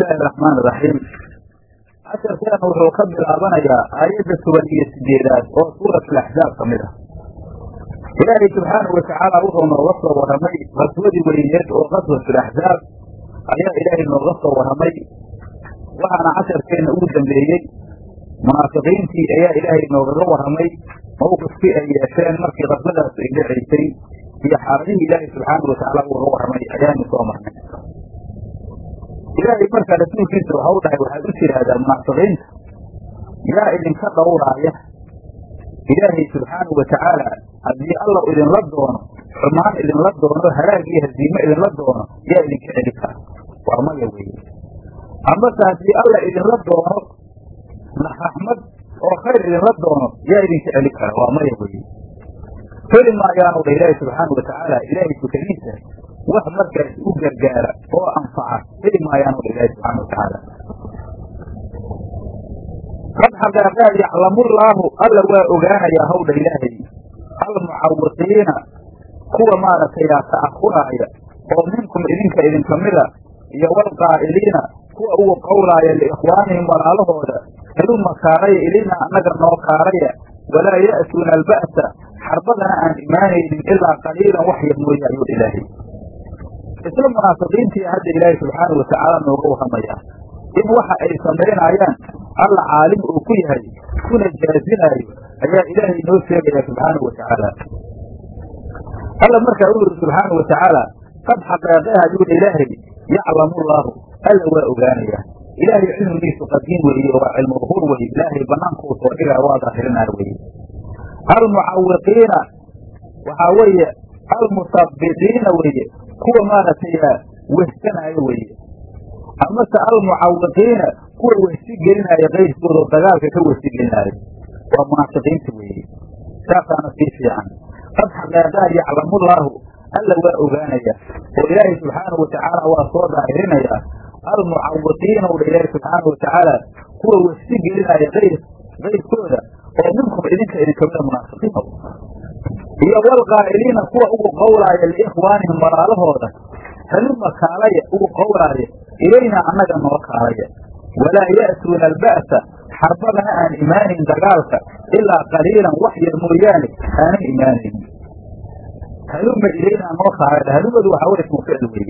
illaahi araxmaan iraxiim casharkeena wuxuu ka bilaabanayaa aayadda toban iyo sideedaad oo suurat alaxzaab ka mid ah ilaahay subxaanahu watacaala wuxuu nooga soo warramay qaswadii weyneed oo qaswatulaxzaab ayaa ilaahay nooga soo warramay waxaana casharkeenna ugu dambeeyey munaafiqiintii ayaa ilaahay noogaga warramay mawqifkii ay yeesheen markii qaswadaas ay dhacaysay iyo xaaladihii ilaahay subxaanau watacaala ugaga warramay ayaanu soo marnay ilaahay markaa rasuulkiisa waxa u dhahay waxaad u tidhaahdaa munaafiqiinta yaa idinka dhowraaya ilaahay subxaanau watacaala haddii alla idinla doono xumaan idinla doono halaag iyo haziime idinla doono yaa idinka celi kara waa maya weeye amase haddii alla idinla doono raxmad oo khayr idinla doono yaa idinka celi kara waa maya weeye heli maayaanu dha ilaahi subxaanau watacaala ilaahay tukadiisa wax markaas u gargaara oo anfaca heli maayaanu dha ilaahi subxana watacaala qad xaqeeqeed yaclamullaahu alla waa ogaanayaa hawdha ilaahay almucawiqiina kuwa maaragtay ta'ahuraaya oo minkum idinka idinka mida iyo walqaa'iliina kuwa ugu qowlaaya liikhwaanihim walaalahooda heluma kaalaya ilina annaga noo kaalaya walaa ya'tuuna alba'sa xarbadana aan imaanaynin ilaa qaliilan wax yar mooye ayuu ilaahay isla munaafiqiintii hadda ilaahay subxaanau watacaala nooga warramayaa in waxa ay samaynayaan alla caalim uu ku yahay kuna jaazinaayo ayaa ilaahay noo sheegaya subxaanau watacaala alla markaa u yidhi subxaanau watacaala qad xaqeeqeha ayuudha ilaahay yaclamullaahu alla waa ogaanayaa ilaahay cilmigiisu qadiim weeye waa cilmulhur weye ilaahay bannaankuu soo dhigaa waa daahirinaa weye almucawiqiina waxaa weeye almusabbiqiina weeye kuwa maaragtay wehsanaayo weeye amase almucawiqiina kuwa wehsi gelinaayo kayrkooda oo dagaalka ka wehsi gelinaayo waa munaafiqiinta weeye saasaana sii fiican qad xaqeeqaha yaclamullaahu alla waa ogaanaya oo ilaahay subxaanau watacaala waa soo daahirinayaa almucawiqiina u dha ilaahi subxaanau watacaala kuwa wehsi gelinaayo ayr kayrkooda oo minkum idinka idinkamida munaafiqiina iyo walqaa'iliina kuwa ugu qowlaaya liikhwaanihim walaalahooda haluma kaalaya ugu qowlaaya ilaynaa annaga noo kaalaya walaa ya'tuuna alba'sa xarbadana aan imaanayn dagaalka ilaa qaliilan wax yar mooyaane aanan imaanaynin haluma ilaynaa noo kaalaya halumadu waxaa weye ismu ficil weeye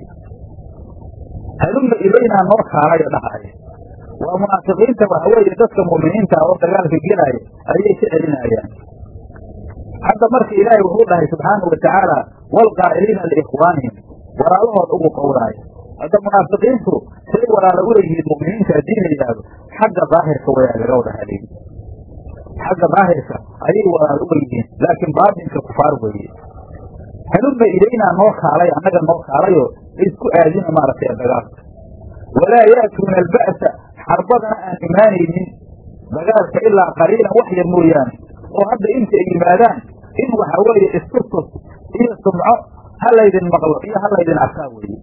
haluma ilaynaa noo kaalaya dhahaya waa munaafiqiinta waxa weeye dadka mu'miniinta oo dagaalka gelaya ayay ka celinayaan hadda marka ilaahay wuxuu dhahay subxaanau watacaala walqaa'iliina liikhwaanihim walaalahood ugu qowlaaya hadda munaafiqiintu say walaalo u leeyihiin mu'miniinta haddii la yidhaahdo xagga daahirka wayaa laga wada haleeyi xagga daahirka ayay walaalo u leeyihiin laakiin baatinka kufaar weeye haluma ilaynaa noo kaalay annaga noo kaalayo isku aadina maaragtay dagaalka walaa ya'tuuna alba'sa xarbadana aan imaanaynin dagaalka ilaa qaliilan wax yar mooyaane oo hadda inta ay yimaadaan in waxa weeye istustus iyo sumco ha laydin maqlo iyo ha laydin arkaa weeye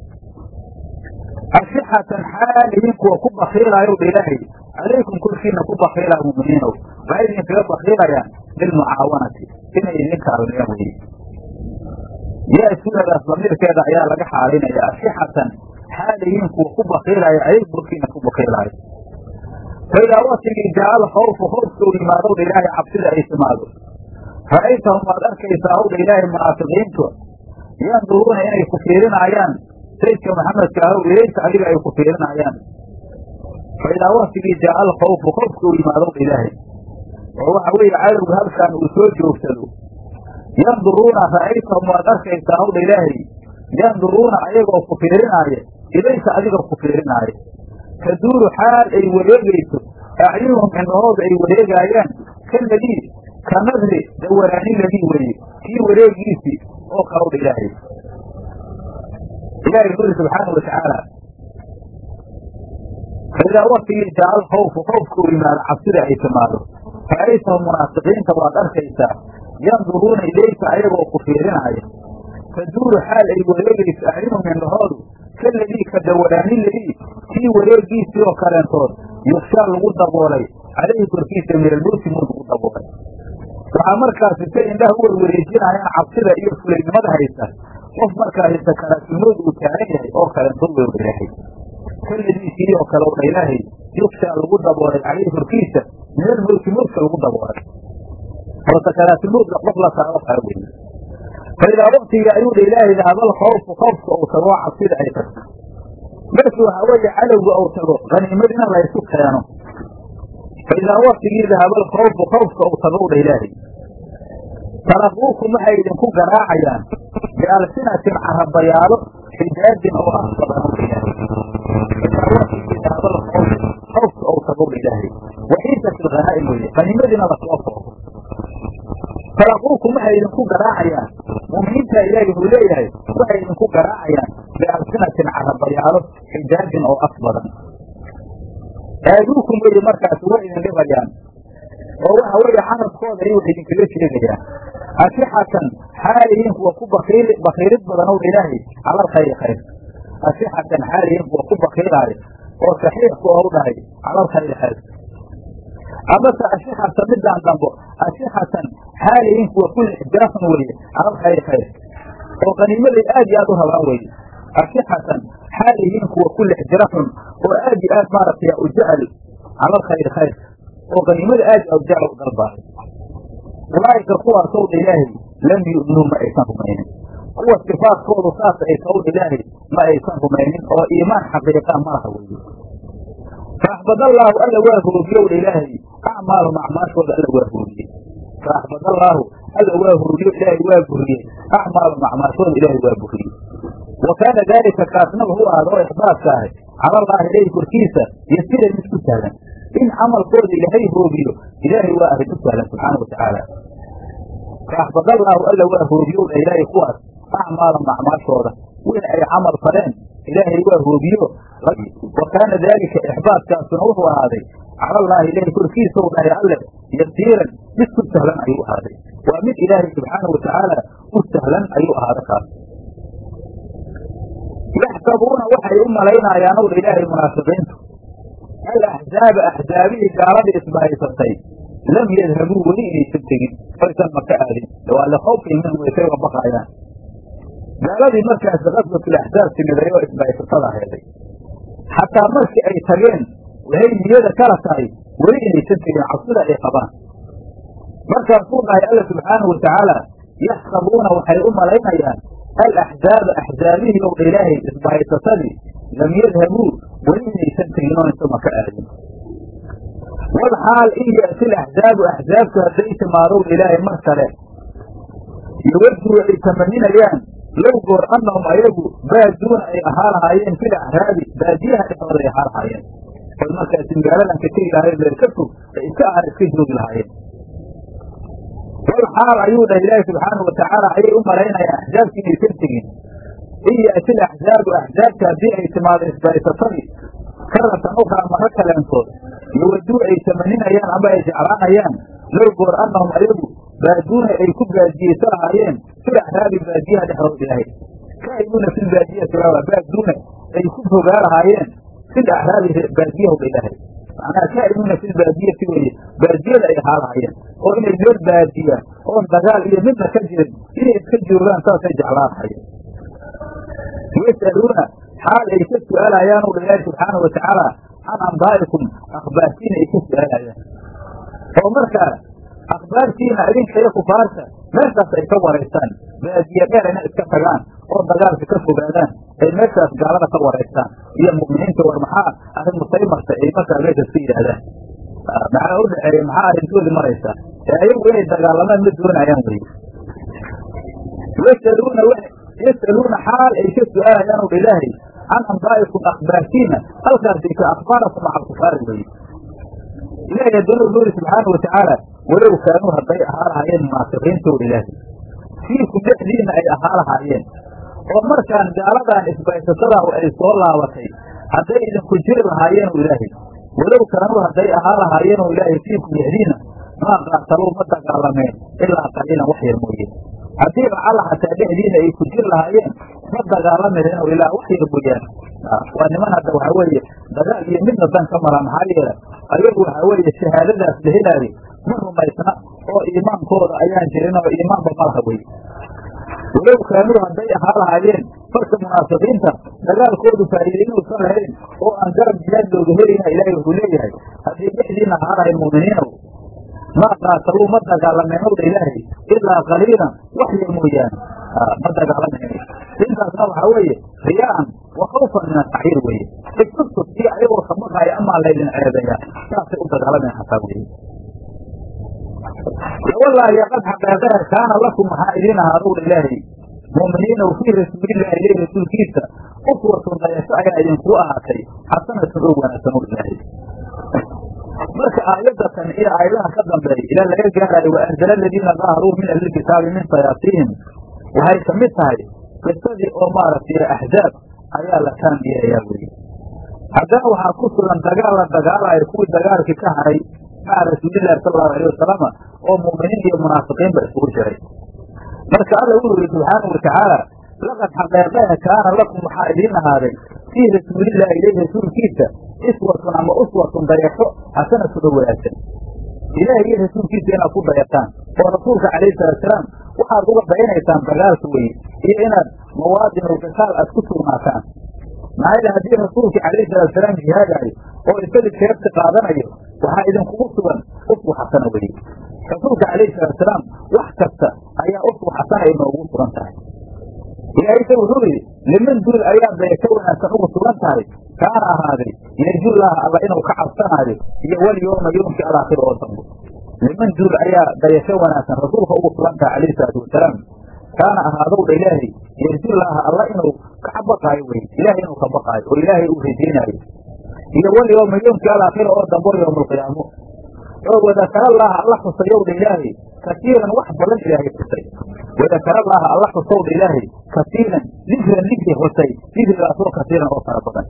ashixatan xaalihiin kuwa ku bakiilaayow dha ilaahay calaykum korkiina ku bakiilaa mu'miniinow waxay idinkaga bakiilayaan bilmucaawanati inay idin kaalmeeyaan weye ya-suunadaas damiirkeeda ayaa laga xaalinaya ashixatan xaalihiin kuwa ku bakiilaayo calaykum korkiina ku bakiilaayo faidaa watigii jaal khawfu khawfka u yimaadowdha ilaahay cabsida ay timaado ra'aytahum waad arkaysaa howdha ilaahay munaafiqiintu yanduruuna inay ku fiirinaayaan sayidka maxamedka ahow ilayka adiga ay ku fiirinaayaan faidaa watigii jaal khawfu khawfka u yimaadowdha ilaahay oo waxa weeye cadowga halkan uu soo joogsado yanduruuna ra'aytahum waad arkaysaa howdha ilaahay yanduruuna ayagoo ku fiirinaaya ilayka adiga ku fiirinaaya taduuru xaal ay wareegayso acyunuhum indhahooda ay wareegaayaan kaladii ka nadri dawaraani ladii weeye kii wareegiisii oo kalowdha ilaahay ilahay wuxuu yidhi subxaanau watacaala faidaa waktigii jaal khawfu khawfka u yimaado cabsida ay timaado ra'aytahum munaafiqiinta waad arkaysaa yanduruuna ilayka ayagoo ku fiirinaaya taduuru xaal ay wareegayso acyunuhum indhahoodu kaladii ka dawaraani ladii kii wareegiisii oo kaleentood yukshaa lagu daboolay calayhi korkiisa meelmowti muu lagu daboolay waxaa markaasi say indhaha u warwareejinayaan cabsida iyo fulaynimada haysa qof markaasi sakaraatulmowd uu taagan yahay oo kaleentood way wareexay kaladii habeenkii oo kale dha ilaahay yukshaa lagu daboolay caleyhi korkiisa min almowti mowtka lagu daboolay oo sakaraatulmowtka qof la saaro kala weye fa idaa waktigii ayuu dha ilaahay dahaba alkhawfu khawfka uu tago oo cabsida ay tagto markii waxaa weeye cadowga uu tago haniimadina laysu keeno fa idaa waktigii dahaba alkhawfu khawfka uu tago dha ilaahay taraquukum waxay idinku garaacayaan bialsinatin carabayaalo xijaajin oo ah badan khawfka ou tagow ilaahay waxiisat ilghanaa'im weye qaniimadiina lasoo foogo taraquukum waxay idinku garaacayaan mu'miniinta ilaahi wuxuu leeyahay waxay idinku garaacayaan bialsinatin carabayaalo xijaajin oo af badan aaduukum weye markaas way idin dhibayaan oo waxa weeye carabkooda ayay wax idinkaga sheegayaan ashixatan xaalihiin kuwa ku bakiil bakiilid badanow ilaahay cala alkhayri khayr ashixatan xaalihiin kuwa ku bakiilaayo oo saxiixku ou dhahay cala alkhayri khayr amase ashixatan midaan dambo ashixatan xaalihiin kuwa ku lixjaaxun weeye cala alkhayri khayr oo qaniimaday aad iyo aad u rabaan weeye ashixatan xaalihiin kuwa ku lixjiraxun oo aad iyo aad maaragtay u jecel cala alkhayri khayr oo qaniimada aad u jecel u dalbaayo ulaa'ika kuwaasow dha ilaahay lam yu'minuu ma aysan rumaynin kuwa sifaadkoodu saas ay taw ilaahay ma aysan rumaynin oo iimaan xaqiiqa malaha weeye faaxbadallaahu alla waa hoogiyow dha ilaahay acmaalum acmaashooda alla waa hoogiyey faaxbadallaahu alla waa hoogiyo ilaahay waa buriyey acmaalum acmaashooda ilaahay waa buriyey wa kaana daalika kaasna wuxuu ahada oo ixbaadka ahay cala allaahi ilayhi korkiisa yasiran mid ku sahlan in camalkooda ilaahay hoogiyo ilaahay waa arrin u sahlan subxaana wa tacaala faaxbadallaahu alla waa hoogiyow dha ilaahay kuwaas acmaalam acmaashooda wixii ay camal faleen ilaahay waa hoogiyo wa kaana daalika ixbaadkaasuna wuxuu ahaaday cala allaahi ilaahay korkiisaw dhahay alle yasiiran mid ku sahlan ayuu ahaaday waa mid ilaahay subxaana wa tacaala u sahlan ayuu ahaada kaas yaxsabuuna waxay u malaynaayaan ow dha ilaahay munaafiqiintu alaxzaaba axzaabihii gaaladii isbahaysatay lam yadhabuu weli inaysan tegin oysan maka aadin waa likhawfihim minhum waysay uga baqaayaan gaaladii markaasi qaswatul axzaab timiday oo isbahaysatada heeday xataa markii ay tageen waxay niyada kala tahay weli inaysan tegin cabsida ay qabaan markaasuu dhahay alla subxaanahu wa tacaala yaxsabuuna waxay u malaynayaan alaxzaaba axzaabihii ow dha ilaahay isbahaysatadii lam yadhabuu weli inaysan tegin oo insa maka aadin walxaal in ya'ti laxzaabu axzaabtu hadday timaadow ilaahay mar kale yawaduu ay tamaninayaan low goor annahum ayagu baaduuna ay ahaa lahaayeen fil acraabi baadiyaha dhexdooda ay ahaa lahaayeen oy markaasi magaaladan ka tegi lahaayeen meel ka fog ay iska ahaan iska joogi lahaayeen wal xaal ayuu dhahay ilaahi subxaanau watacaala ayay u malaynayaan axzaabki inaysan tegin in ya'ti laxzaabu axzaabta haddii ay timaado isbahaysatadii karatan ukhraa maro kaleentood yawaduu ay tamaninayaan ama ay jeclaanayaan low goor annahum ayagu baaduuna ay ku baadiyeysa lahaayeen fil acraabi baadiyaha dhexdood ilaahay kaa'iduuna fil baadiyati waa baaduuna ay ku fogaa lahaayeen fil acraabi baadiyahowdha ilaahay macnaha kaa'iduuna fil baadiyati weeye baadiyada ay ahaa lahaayeen oo inay meel baadiya oon dagaal iyo midna ka jirin inay iska joogaan saasay jeclaan lahaayeen yas'aluuna xaal ay ka su'aalayaan u ilaahi subxaana wa tacaala can ambaa'ikum akhbaartiina ay ka su'aalayaan oo markaa akhbaartiina idinka iyo kufaarta meeshaas ay ka waraystaan baadiye dheer inay iska tagaan oo dagaalka ka fogaadaan ay meeshaas gaalada ka waraystaan iyo mu'miniinta war maxaa arrin musay martay ay markaa meeshaas ka yidhaahdaan maxaa u dhexeeya maxaa arrintoodii maraysaa ee ayagu inay dagaalamaan ma doonayaan weye yasaluuna yasaluuna xaal ay ka su'aalayaan o ilaahay can ambaa'ikum akhbaartiina halkaasay ka akhbaarakum maca alkufaari weye ilahay haddana wuxuu yidhi subxaana wa tacaala walow kaanuu hadday ahaa lahaayeen munaafiqiintooda ilaahay fiikum dhexdiina ay ahaa lahaayeen oo markaan gaaladan isbaysasadaa ay soo laabatay hadday idinku jiri lahaayeen o ilaahay walow kaanuu hadday ahaa lahaayeen oo ilaahay fiikum dhexdiina maa qaataluu ma dagaalameen ilaa qaliilan wax yar mooye haddii lacala xataa dhexdiina ay ku jiri lahaayeen ma dagaalamireen oo ilaa wax yar mooyaan waa niman hadda waxaa weeye dagaal iyo midna dan ka mala maxaa yeele ayagu waxaa weeye shahaadadaas la helaayo ma rumaysna oo iimaankooda ayaan jirin oo iimaanba malaha weye walow kaanuu hadday ahaa lahaayeen marka munaafiqiinta dagaalkoodu faa'iide inuusan lahayn oo aan garab jihaad looga helayna ilaahay wuxuu leeyahay haddii dhexdiina ahaanahay mu'miniinow maa qaataluu ma dagaalameynowdha ilaahay ilaa qaliilan wax yar mooyaane ma dagaalamayno intaasna waxaa weeye riyaa'an wa khawfan min ataxyiir weeye isustus iyo ayagoo sabaqaaya amaa laydin ceebeeya saasay u dagaalamayan hataa weye wallaahi qad xaqeeqaha kaana lakum waxaa idiin ahaadowdha ilaahay mu'miniina fii rasuulillahi ileyh rasuulkiisa uswatun dayasho ayaa idinkuu ahaatay xasanatun oo wanaagsan ow ilaahay marka aayadatan iyo aayadaha ka dambeeya ilaa laga gaarayo wa anzala aladiina daaharuu min ahlilkitaabi min sayaasiihim waxay ka mid tahay qisadii oo maaragtay axzaab ayaa la taanbiyayaa weye haddana waxaa ku sugan dagaal la dagaalayo kuwii dagaalkii ka haray maca rasuulillahi sala allahu alayh wasalama oo mu'miniin iyo munaafiqiinba isugu jiray marka alla wuxuu yihi subxaanau watacaala laqad xaqeeqeha kaana lakum waxaa idiin ahaaday fii rasuulillahi ileyh rasuulkiisa iswatun ama uswatun dayasho xasanatun oo wanaagsan ilaahay iyo rasuulkiisa inaad ku dayataan oo rasuulka calayhi salaatusalaam waxaad uga dayanaysaan dagaalka weye iyo inaad mawaadinul qitaal aad ku sugnaataan maxaa yidhi haddii rasuulka calayhi salaatusalaam jihaadaayo oo isaga jeebta qaadanayo waxaa idinkugu sugan uswa xasana weye rasuulka calayhi salaatusalaam wax kasta ayaa uswa xasana inoogu sugan tahay ilaahayse wuxuu yidhi liman duul ayaa dayasho wanaagsan ugu sugan tahay kaana ahaaday yarjullaaha alla inuu ka cabsanaayo iyo walyooma yoomkii alaakhir oo dambo liman duul ayaa dayasho wanaagsan rasuulka ugu sugan tahay calayhi salaatu wasalaam kaana ahaadowdha ilaahay yarjullaaha alla inuu ka baqaayo wey ilaahay inuu ka baqaayo oo ilaahay uu rajaynaayo iyo walyooma yoomkii alaakhir oo dambo yowmaalqiyaamo oo wadakarallaha alla xusayowdha ilaahay kasiiran wax badan ilaahay xusay wadakarallaha alla xusowdha ilaahay kasiiran dikran dikri xusay dikrigaasoo kasiiran oo fara badan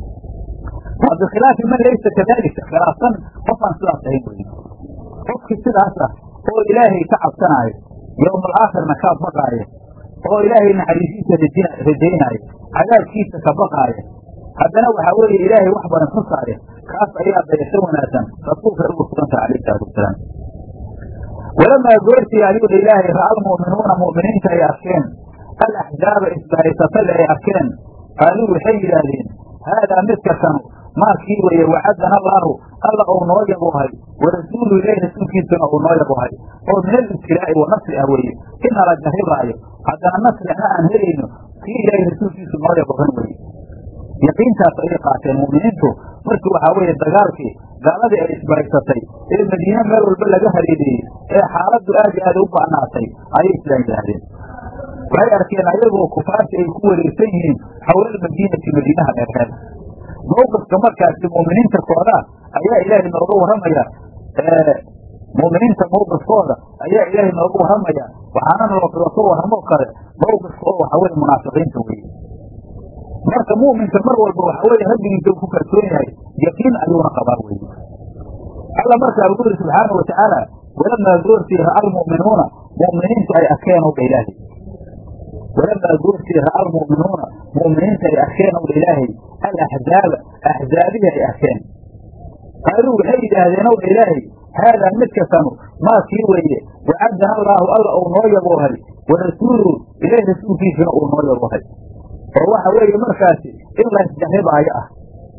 waa bikhilaafi man laysa kadalika khilaafsan qofaan sidaas ahayn wey qofkii sidaas ah oo ilaahay ka cabsanaayo yowmaalaakhirna kaa baqaaya oo ilaahay naxariisiisa rajaynaayo cadaabkiisa ka baqaaya haddana waxaa weeye ilaahay wax badan xusaaya kaas ayaa dayasho wanaagsan rasuulka ugu sugantaha calayhi salaatu wasalaam walamaa goortii ayuudha ilaahay ra'a almu'minuuna mu'miniinta ay arkeen alaxzaaba isbahaysatay ay arkeen qaaluu waxay yidhaahdeen haadaa midka kanu maakii weeye wacadana allaahu alla uu noo yabuhay warasuulu ilaahi rasuulkiisuna uu noo yabuhay oo min alibtilaa'i wa nasri ah weeye ina la jarribaayo haddana nasrina aan helayno kii ilaahay rasuulkiisu noo yabuhan weye yaqiintaas ayay qaateen mu'miniintu markii waxaa weeye dagaalkii gaaladii ay isbahaysatay ee madiine meel walba laga hareereeyey ee xaaladdu aad i aad u ba'naatay ayay islaan yidhaahdeen waxay arkeen ayagoo kufaarta ay ku wareegsan yihiin xawlal madiinati madiinaha dheerheed mawqifka markaasi mu'miniinta koodaa ayaa ilaahay nooga warramaya mu'miniinta mawqifkooda ayaa ilaahay nooga warramaya waxaana looka warramoo kale mawqifka oo waxaa weye munaafiqiinta weye marka mu'minka mar walba waxa weeye rabbigiisa ku kalsoon yahay yaqiin ayuuna qabaa weye alla markaa wuxuu yidhi subxaana wa tacaala walamaa goortii ra'a almu'minuuna mu'miniintu ay arkeen owdha ilaahay walamaa goortii ra'a almu'minuuna mu'miniinta ay arkeen owdha ilaahay alaxzaaba axzaabihii ay arkeen qaaluu waxay yidhaahdeen owdha ilaahay haadaa midka kanu maa kii weeye wacadana allaahu alla uu noo yaboohay wa rasuuluhu ilaah rasuulkiisuna uu noo yaboohay oo waxa weeye markaasi in la isjarribaayo ah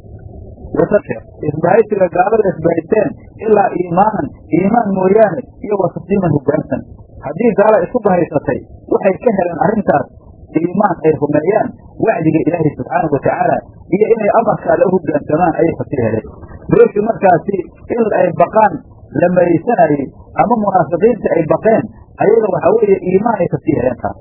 isbahaysiga gaalada isbahaysteen ilaa iimaanan iimaan mooyaane iyo wasasiiman hoggaansan haddii gaala isu bahaysatay waxay ka heleen arrintaas iimaan ay rumeeyaan wacdiga ilaahay subxaanau watacaala iyo inay amarka alle u hoggaansamaan ayay kasii heleen meeshii markaasi in ay baqaan la maraysanayey ama munaafiqiinta ay baqeen ayaga waxaa weeye iimaan ay kasii heleen taas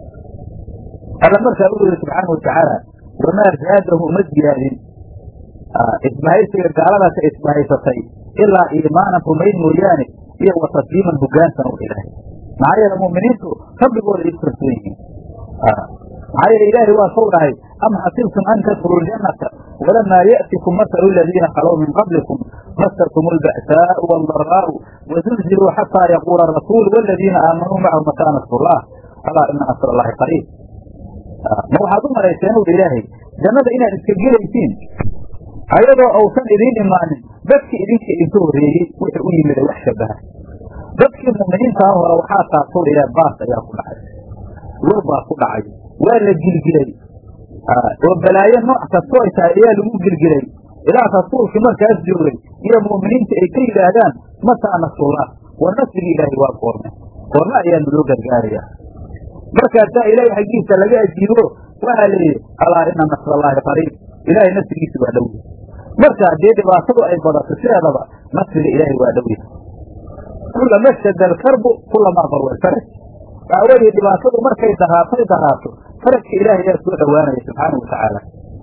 alla markaa u yidhi subxaana watacaala wamaa zaadahu uma ziyaadin isbahaysiga gaaladaasa isbahaysatay ilaa iimaanan rumayn mooyaane iyo watasliiman hoggaansan u ilaahay maxaa yeele mu'miniintu rabbigooda ay ku kalsoon yihiin maxaa yeele ilaahay waa sow dhahay am xasibtum an tadkhuluu ljannata walamaa ya'tikum masalu aladiina khalow min qablikum masatum alba'saau waaldaraa'u wazulziluu xataa yaquula arasuul waladiina aamanuu macahu mataa nasrullah alaa ina nasr allahi qariib ma waxaad u malayseen owdha ilaahay jannada inaad iska gelaysiin ayadoo ausan idiin imaanin dadkii idinka idinka horreeyey wuxuu u yimida wax shabaha dadkii mu'miniintaa hore waxaa taasowdha ilaah baas ayaa ku dhacay war baa ku dhacay waa la gilgilay oo balaayo nooc kastoo ay tahay ayaa lagu gilgilay ilaa rasuulkii markaas joogay iyo mu'miniinta ay ka yidhaahdaan mataa nasrullah war nasrigi ilaahay waa goorme goorme ayaanu loo gargaarayaa markaasaa ilaahay xaggiisa laga ajiibo waxaa la yidhi alaa ina nasrallaahi qariib ilaahay nasrigiisa waa dhow marka haddii dhibaatadu ay badato sideedaba nasriga ilaahay waa dhow yahay kulama shada alkarbu kulamaa barwa alfaraj waxaa weeye dhibaatadu markay daraatay daraato farajka ilaahay ayaa soo dhowaanaya subxaana watacaala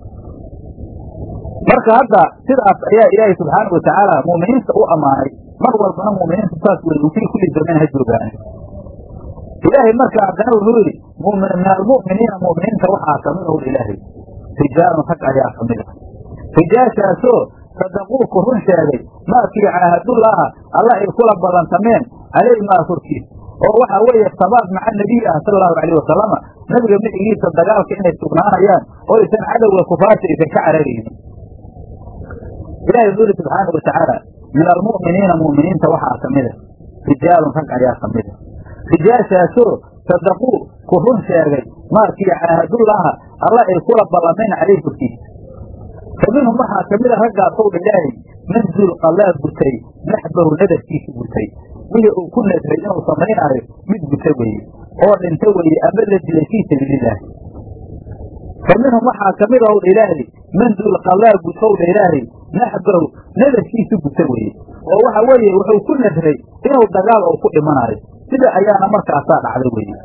marka hadda sidaas ayaa ilaahay subxaana watacaala mu'miniinta u ammaanay mar walbana mu'miniintu saas wey fii kulli zaman ha joogaane ilaahay marka haddana wuxuu yidhi min almu'miniina mu'miniinta waxaa kamid ow ilaahay rijaalun rag ayaa kamid a rijaashaasoo sadaquuku run sheegay maakii caahadullaaha alla ay kula badantameen caleyh maa korkiis oo waxaa weeye sabaad maca nebiy ah sala allahu alayh wasalama nebiga micigiisa dagaalka inay sugnaanayaan oo aysan cadowga kufaarta aysan ka cararaynin ilahi wuxuu yidhi subxaana watacaala min almu'miniina mu'miniinta waxaa kamida rijaalun rag ayaa kamida rijaashaasoo sadaquu ku run sheegay maakii caahadullaaha alla ay kula ballameen caleyh korkiisa fa minhum waxaa kamida raggaasow dha ilaahay man zulqallaa gutay naxbahu nadarkiisa gutay wixii uu ku nadray inuu samaynaayo mid guta weeye oo dhinta weeye ama la dilay fii sabiililaahi fa minhum waxaa kamid ow dha ilaahay man zulqallaa gutow dha ilaahay naxbahu nadarkiisa guta weeye oo waxa weeye wuxuu ku nadray inuu dagaal ou ku dhimanaayo sida ayaana markaasaa dhacday weeye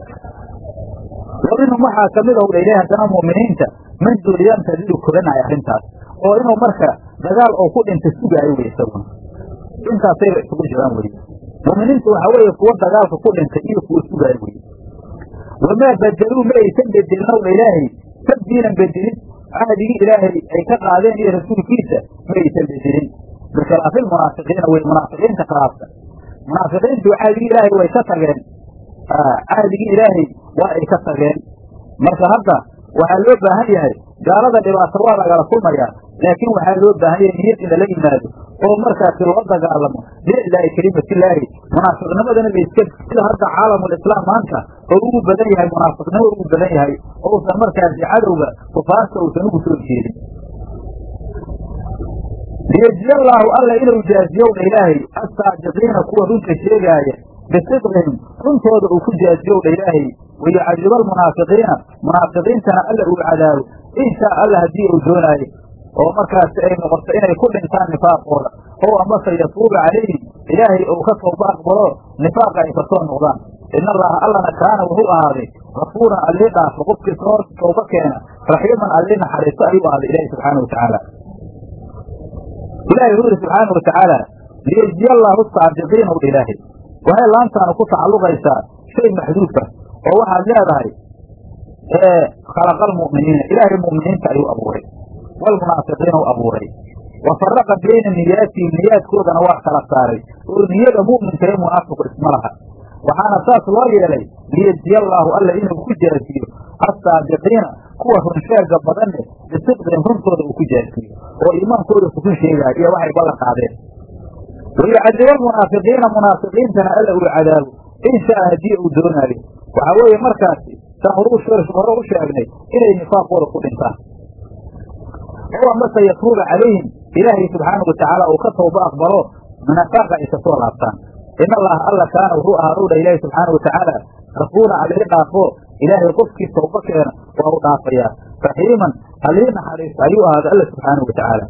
wa minhum waxaa kamid ow dha ilaahay haddana mu'miniinta man duuliyantadiru koranaayo arrintaas oo inuu marka dagaal oo ku dhinta sugaayo wey isaguna intaasayba isugu jiraan weye mu'miniintu waxaa weeye kuwo dagaalka ku dhintay iyo kuwo sugaayo weye wamaa badeluu ma aysan bedelin ow dha ilaahay tabdiilan bedelin cahdigii ilaahay ay ka qaadeen iyo rasuulkiisa ma aysan bedelin bikhilaafi lmunaafiqiina wey munaafiqiinta khilaafka munaafiqiintu cahdigii ilaahay way ka tageen cahdigii ilaahay waa ay ka tageen marka hadda waxaa loo baahan yahay gaalada dhibaato waa lagala kulmayaa laakiin waxaa loo baahan yahay niyad in lala yimaado oo markaasi loo dagaalamo biliclaahi kelimatilaahi munaafiqnimadana la iska sida hadda caalamulislaam maanta oo ugu badan yahay munaafiqnimo ugu badan yahay ousan markaasi cadowga kufaarta uusan ugu soo jeedin liyejziya allaahu alla inuu jaaziyowdha ilaahay assaajiqiina kuwa runta sheegaaya bisidqihim runtooda uu ku jaaziyowdha ilaahay wayucadiba almunaafiqiina munaafiqiintana alla uu cadaabo in shaa alla haddii uu doonaayo oo markaasi ay noqoto inay ku dhintaan nifaaqooda oo amase yatuuba calayhim ilaahay uu ka tooba aqbalo nifaaqa ay kasoo noqdaan in allaha allana kaana wuxuu ahaaday gafuuran allii dhaafo qofkii soo tooba keena raxiiman allii naxariisto ayuu ahaaday ilahi subxaana watacaala ilahi wuxuu yihi subxaana watacaala liyejziya allaahu saadiqiina u ilaahay waxay laantaanu ku tacalluqaysaa shay maxduufa oo waxaad leedahay khalaqa almu'miniina ilaahay mu'miniinta ayuu abuuray walmunaafiqiina u abuuray wa faraqa bayna niyaatihim niyaadkoodana waa kala saaray oo niyada mu'minka ee munaafiqu isma laha waxaana saas loo yeelay liyejziya allaahu alla inuu ku jaasiyo assaadiqiina kuwa runsheega badanne bisidqihim runtooda uu ku jaasiyo oo iimaankooda kukun sheegaayo iyo waxay ballan qaadeen wayucadiba almunaafiqiina munaafiqiintana alla uu cadaabo in shaa haddii uu doonaayo waxaa weeye markaasi saan hore u sheegnay inay nifaaqooda ku dhintaan oo amase yatuuba calayhim ilaahay subxaana watacaala uu ka tooba aqbalo nifaaqa ay kasoo laabtaan in allaha alla kaana wuxuu ahaa dha ilaahi subxaana watacaala gafuura allii dhaafo ilaahay qofkii tooba keena waa u dhaafayaa raxiiman allii naxariista ayuu ahaaday alla subxaana watacaala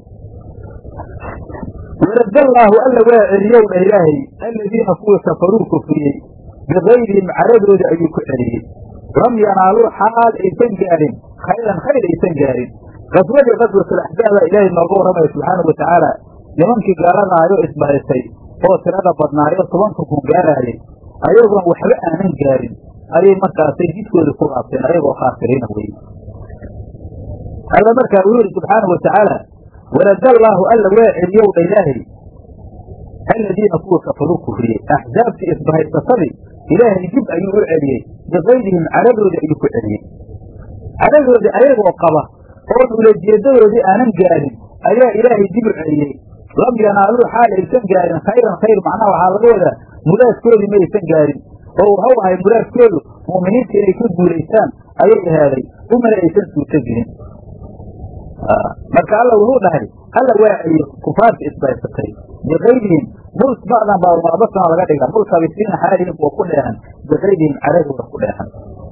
warada allaahu alla waa celiyow dha ilaahay aladiina kuwii kafaruu kufriyey bigayrihim caradoodi ayuu ku celiyey lam yanaaluu xaal aysan gaarin khayran khayr aysan gaarin qaswadii qaswatulaxzaaba ilaahay nooga warramaya subxaana watacaala nimankii gaaladaayo isbahaysay oo tirada badnaayo tobanka kun gaaraayay ayagoon waxba aanan gaarin ayay markaasay jidkooda ku laabteen ayagoo khaasiriina weye alla markaa uu yihi subxaana watacaala warada allaahu alla waa celiyow dha ilaahay aladiina kuwa kafaruu kufriyey axzaabtii isbahaysasadii ilaahay dib ayuu u celiyey bigayrihim caradoodii ayuu ku celiyey caradoodii ayagoo qaba oon ulajeedadoodii aanan gaarin ayaa ilaahay dib u celiyey lam yanaaluu xaal aysan gaarin khayran khayr macnaha waxaa laga wadaa muraadkoodii ma aysan gaarin oo wuxuu ahay muraadkoodu mu'miniinta inay ka guulaystaan ayay ahaaday umana aysan suurto gelin marka alla wuxuu dhahay alla waa celiye kufaarta isbaysatay biqaydihim mult bacdan baa muabasana laga dhiga multabisiina xaalihim kuwa ku dheehan biqaydihim caradooda ku dheehan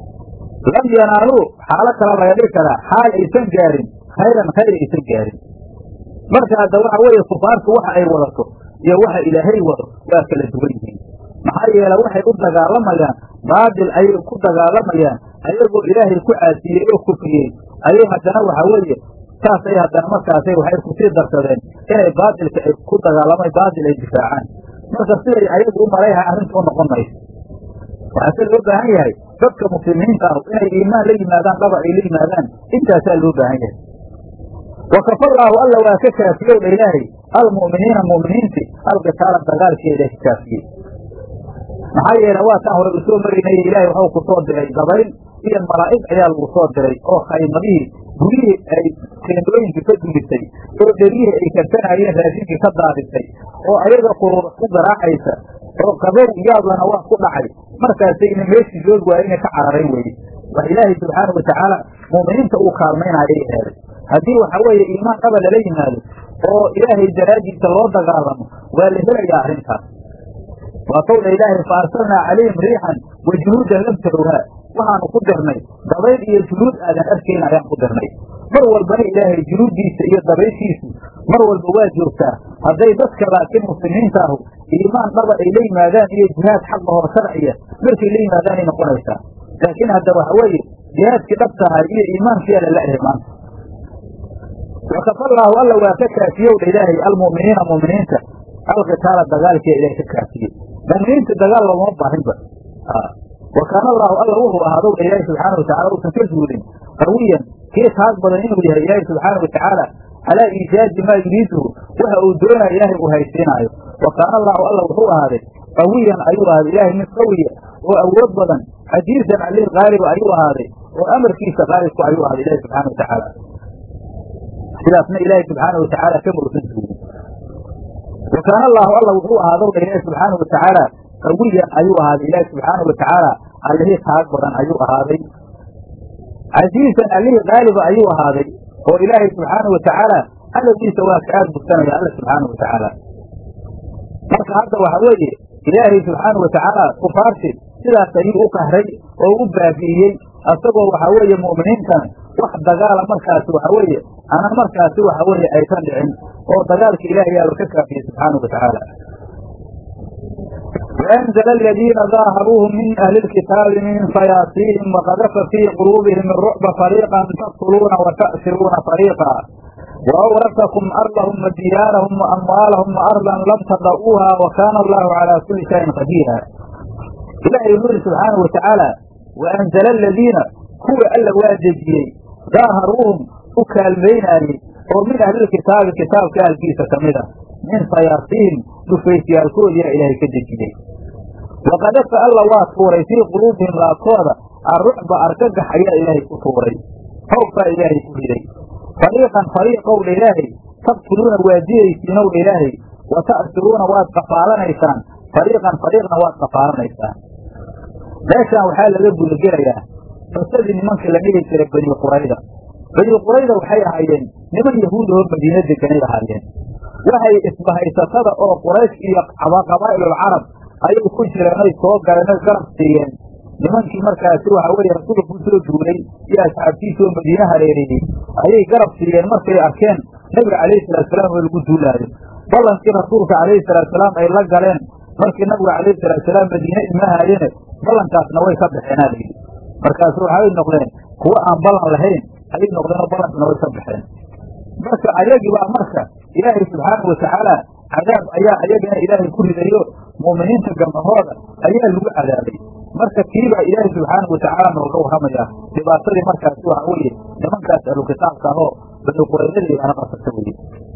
lam yanaaluu xaalo kala laga dhigi karaa xaal aysan gaarin khayran khayr aysan gaarin marka hadda waxa weeye kufaartu waxa ay wadato iyo waxa ilaahay wado waa kala duwan yihiin maxaa yeele waxay u dagaalamayaan baatil ayay ku dagaalamayaan ayagoo ilaahay ku caasiyey oo kufriyey ayay haddana waxa weeye saasay haddana markaasay waxay kusii darsadeen inay baatilka ay ku dagaalamay baatil ay difaacaan marka siday ayagu u malayha arrinta u noqon mayso waxaase loo baahan yahay dadka muslimiinta ah inay iimaan la yimaadaan dhaba ay la yimaadaan intaasaa loo baahan yahay wakafallaahu alla waa ka kaafiyow dha ilaahay almu'miniina mu'miniinti alqitaala dagaalkeeda ka kaafiyey maxaa yeele waa taan hore usoo marinaya ilaahay waxuu ku soo diray dabayl iyo malaa'ig ayaa lagu soo diray oo khaymadihii gurihii ay teendooyinkii ka dumisay oo dherihii ay karsanayeen raashinkii ka daadisay oo ayaga quruura ku garaacaysa oo qabow yaadlana waa ku dhacay markaasayna meeshii joogi waaya inay ka cararayn weye wax ilaahay subxaana watacaala mu'miniinta uu kaalmaynayay eeday haddii waxa weeye iimaan dhaba lala yimaado oo ilaahay daraaddiisa loo dagaalamo waa la helayaa arrintaas waa towdha ilaahay fa arsalnaa calayhim riixan wa junuudan lam tarowhaa waxaanu ku dirnay dabayl iyo junuud aadan arkayn ayaan ku dirnay mar walbana ilaahay junuuddiisa iyo dabayshiisu mar walba waa joogtaa hadday dadka laakiin muslimiinta ahu iimaan dhaba ay la yimaadaan iyo jihaad xaqa hoo sharciya markay la yimaadaanay noqonaysaa laakiin hadda waxa weeye jihaadkii dhab tahay iyo iimaankiyaa lala ehay maanta wakafallaahu alla waa ka kaafiyow dha ilaahay almu'miniina mu'miniinta alqitaala dagaalkiia ilahay ka kaafiyey mu'miniinta dagaal loogama baahinba wa kaana allaahu alla wuxuu ahaadow dha ilaahi subxaana watacala uusan ka zuulin qawiyan kii taag badan inuu yahay ilaahi subxaana watacaala calaa iijaazi maa yuriiduhu waxa uu doonaya ilaahay uu haysiinaayo wa kaana allaahu alla wuxuu ahaaday qawiyan ayuu ahaaday ilaahay mid qawiya oo awood badan casiizan alih qaaliba ayuu ahaaday oo amarkiisa qaalibku ayuu ahaaday ilahi subxana watacaala sidaasna ilaahay subxaana watacaala kama usan zuulin wa kaana allaahu alla wuxuu ahaadow dha ilaahi subxaana watacaala qawiyan ayuu ahaaday ilaahi subxaana watacaala allihii taag badan ayuu ahaaday casiizan allihii qaaliba ayuu ahaaday oo ilaahay subxaana watacaala adabkiisa waa ka aad bugsanaya alla subxaana watacaala marka hadda waxa weeye ilaahay subxaana watacaala kufaarti sidaas ayuu u kahray oo u baabi'iyey asagoo waxa weeye mu'miniintana wax dagaala markaasi waxa weeye ana markaasi waxa weeye aysan dhicin oo dagaalka ilaahay yaaba ka kaafiyey subxaana watacaala وأنزل الذين ظاهروهم من أهل الكتاب من صياصيهم وقذف في قلوبهم الرعب فريقا تقتلون وتأسرون فريقا وأورثكم أرضهم وديارهم وأموالهم وأرضا لم تضؤوها وكان الله على كل شيء قديرا إلهي يقول سبحانه وتعالى وأنزل الذين هو ألا واجدي ظاهروهم وكالميناني ومن أهل الكتاب كتاب كان كيسة كمدة من صياصيهم dhufaysyaalkood yaa ilaahay ka dejiyey waqadafa alla waa tuuray fii quluubihim laabtooda arrucba argagax ayaa ilaahay ku tuuray hawbkaa ilaahay ku riday fariiqan fariiqowdha ilaahay taqtuluuna waa dilaysiinowdha ilaahay wa ta'siruuna waad qafaalanaysaan fariiqan fariiqna waad qafaalanaysaan meeshaan waxaa laga gudagelayaa qisadii nimankii la dhihi jiray bani qurayda bani qurayda waxay ahaayeen niman yahuudahoo madiina deganay ahaayeen waxay isbahaysatada oo quraysh iyo qabaa'ilulcarab ayay ku jireen oy soo galeen oy garab siiyeen nimankii markaasi waxa weeye rasuulka ku soo duulay iyo asxaabtiisa oo madiine hareereeyey ayay garab siiyeen markay arkeen nabiga calayhi salaatusalaam oo lagu duulaayo ballankii rasuulka calayhi salaatusalaam ay la galeen markii nabiga calayhi salaatusalaam madiine imahaayene ballankaasna way ka baxeenaa layidhi markaasu waxay noqdeen kuwo aan ballan lahayn ayay noqdeen oo ballankina way ka baxeen marka ayagii baa marka ilaahay subxaanau watacaala cadaab ayaa ayagana ilaahay ku ridayo mu'miniinta gambahooda ayaa lagu cadaabay marka kiibaa ilaahay subxaanau watacaala nooga warramaya dhibaatadii markaasi waxa weeye nimankaas ahlukitaabka ahoo bani quraydadii baana qasabta weye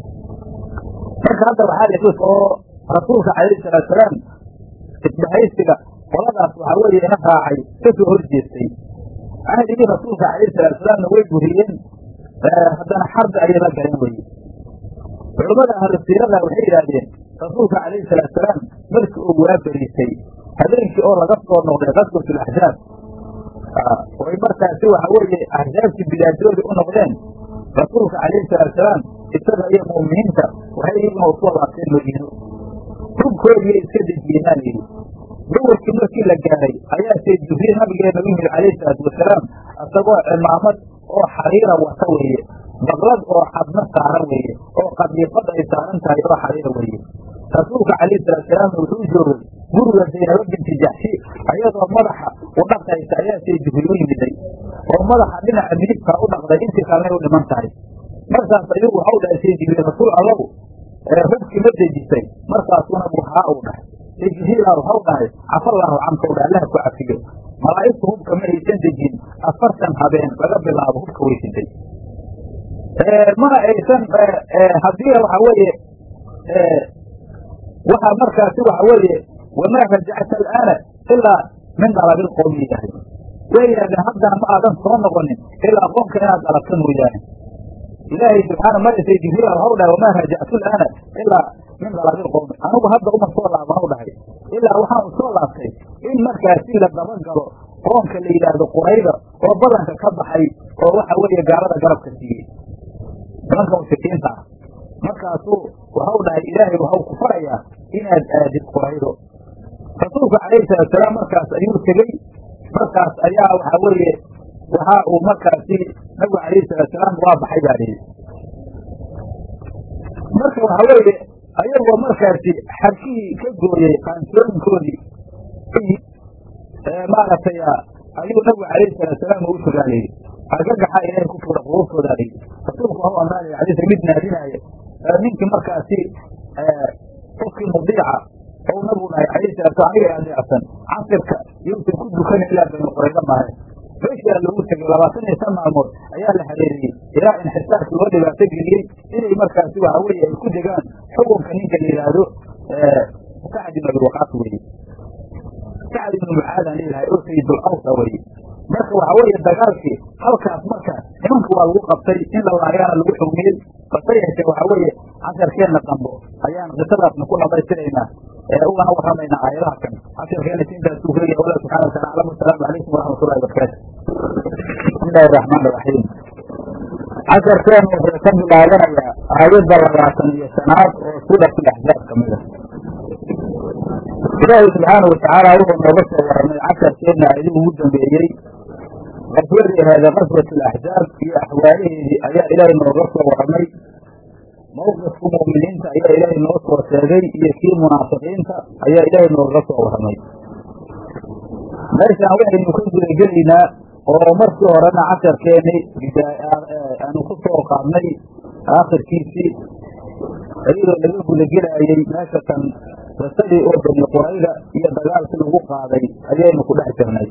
marka hadda waxaa la oo rasuulka calayhi salaatusalaam isbahaysiga qoladaas waxaa weeye ina raacay ka soo hor jeestay cahdigii rasuulka calayhi salaatusalaamna way buriyeen haddana xarbi ayay la galeen weye culammada ahlu siirada waxay yidhaahdeen rasuulka calayhi salaatusalaam markii uu waa beriisay habeenkii oo laga soo noqday qaswatu laxzaab oy markaasi waxa weeye axsaabtii bilaadooda u noqdeen rasuulka calayhi salaatusalaam isaga iyo mu'miniinta waxay iyaguna usoo laabteen madiino hubkoodiiya iska dejiyeenaa layidhi duwarkii markii la gaaray ayaa sayd jibriil nabigeena u yimid calayhi salaatu wasalaam isagoo cimaamad oo xariira wata weeye baqlad oo xadna saaran weeye oo qadiifad ay saaran tahay oo xariira weeye rasuulka calayhi salaatusalaamna wuxuu joogay guriga zaynaba binti jaxshi ayadoo madaxa u dhaqaysa ayaa sayd jibriil u yimiday oo madaxa dhinaca midigtaa u dhaqday intii kalena u dhiman tahay markaas ayuu waxau dhahay sayd jibriil rasuul allow hubkii ma dejisay markaasuna buhaa uu dhahay sayd jibriila waxau dhahay cafallaahu canka u dhahay allah ku cafiyo malaa'igtu hubka ma aysan dejin afartan habeen laga bilaabo hubka weysitay mana aysan haddii waxa weeye waxaa markaasi waxa weeye wamaa rajacta alaana ilaa min dalabil qowmi yidhaahday way yidhahdeen haddana ma aadan soo noqonin ilaa qoomka inaad dalabta mooyaane ilaahay subxaana marisay jibriil waxau dhahay wamaa rajactu alaana ilaa min dalabil qowmi anigu hadda uma soo laabanau dhahay ilaa waxaan u soo laabtay in markaasi la dabagalo qoomka la yidhaahdo qurayda oo badanka ka baxay oo waxa weeye gaalada garabka siiyey nimanka mushrikiinta ah markaasuu waxau dhahay ilaahay waxau ku farayaa inaad aadid quraydo rasuulku calayhi salaatusalaam markaas ayuu tegey markaas ayaa waxa weeye waxa uu markaasi nabigu calayhi salaatusalaam waa baxay baa lihi marka waxa weeye ayagoo markaasi xarkihii ka gooyey qaansooyinkoodii maaragtay ayuu nabigu calayhi salaatusalaam ugu tegaa layidhi argagaxa ilaahay ku fuura quruuftoodaa layidhi rasuulku waxau ammaanaya xadiiska mid naadinaayo ninkii markaasi qofkii mudiica ou nabigu dhahay calayhi salatu aniga adeecsan casirka yousan ku dukanin ilaa bani quraydo maahe meeshaa loogu tegay labaatan iyo shan maalmood ayaa la hareeriyey ilaa inxisaarkii loo dhibaato geliyey inay markaasi waxa weeye ay ku degaan xukunka ninka la yidhaahdo sacd ibn abiwaqaas weeye sacd ibnu mucaadaan leeyahay oo sayidul awsa weye marka waxa weeye dagaalkii halkaas marka nimanka waa lagu qabtay in la laagaana lagu xugmiyey base yeeshee waxa weeye casharkeenna dambo ayaan qisadaasna ku dhamaystiraynaa ugana warramaynaa aayadaha kan casharkeenna siintaasuu sheegaya allah subxana watala aclam wasalaamu calaykum waraxmatullahi wabarakaatu bismi illahi araxmaan iraxiim casharkeenu wuxuu ka bilaabanayaa aayadda labaatan iyo shanaad oo suuratu axzaab ka mid a ilaahay subxaana watacaala wuxuu nooga soo warramay casharkeenna aayadihii ugu dambeeyey qaswadii ahaada qaswat alaxzaab iyo axwaalaheedii ayaa ilaahay nooga soo warramay mawqifka mu'miniinta ayaa ilaahay noo soo sheegay iyo kii munaafiqiinta ayaa ilaahay nooga soo warramay meeshaan waxaynu ka gudagelaynaa oo markii horena casharkeeni aanu ku soo qaadnay aakhirkiisii iyadoo laga gudagelaayey meesha kan qisadii oo bani qurayda iyo dagaalkii lagu qaaday ayaynu ku dhex jirnay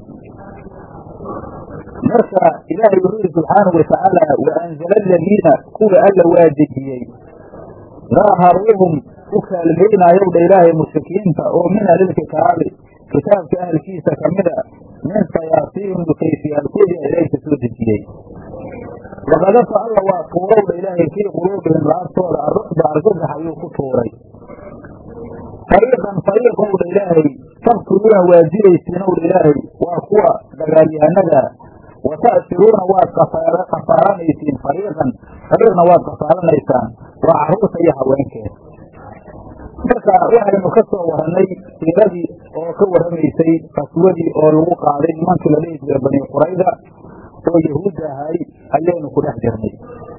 marka ilaahay wuxuu yihi subxaanahu watacaala wa anzala aladiina kuwa alla waa dejiyey daaharuuhum u kaalmaynayow dha ilaahay mushrikiinta oo min ahlilkitaabi kitaabka ahalkiisa kamida min sayaasiihim dukayfiyaalkoodii ilaahay ka soo dejiyey waqadafa alla waa tuurow dha ilaahay fii quluubihim laabtooda arucba argagax ayuu ku tuuray fariiqan fariiqow dha ilaahay taqtuluuna waa dilaysiinow dha ilaahay waa kuwa dagaalyahanada wa ta'siruuna waad kafaaranaysiin fariiqan fariiqna waad kafaaranaysaan waa carruurta iyo haweenkeeda marka waxaynu ka soo warannay siiradii oo ka warramaysay qaswadii oo lagu qaaday nimankii la dhihi jiray bani qurayda oo yahuudda ahay ayaynu ku dhex jirnay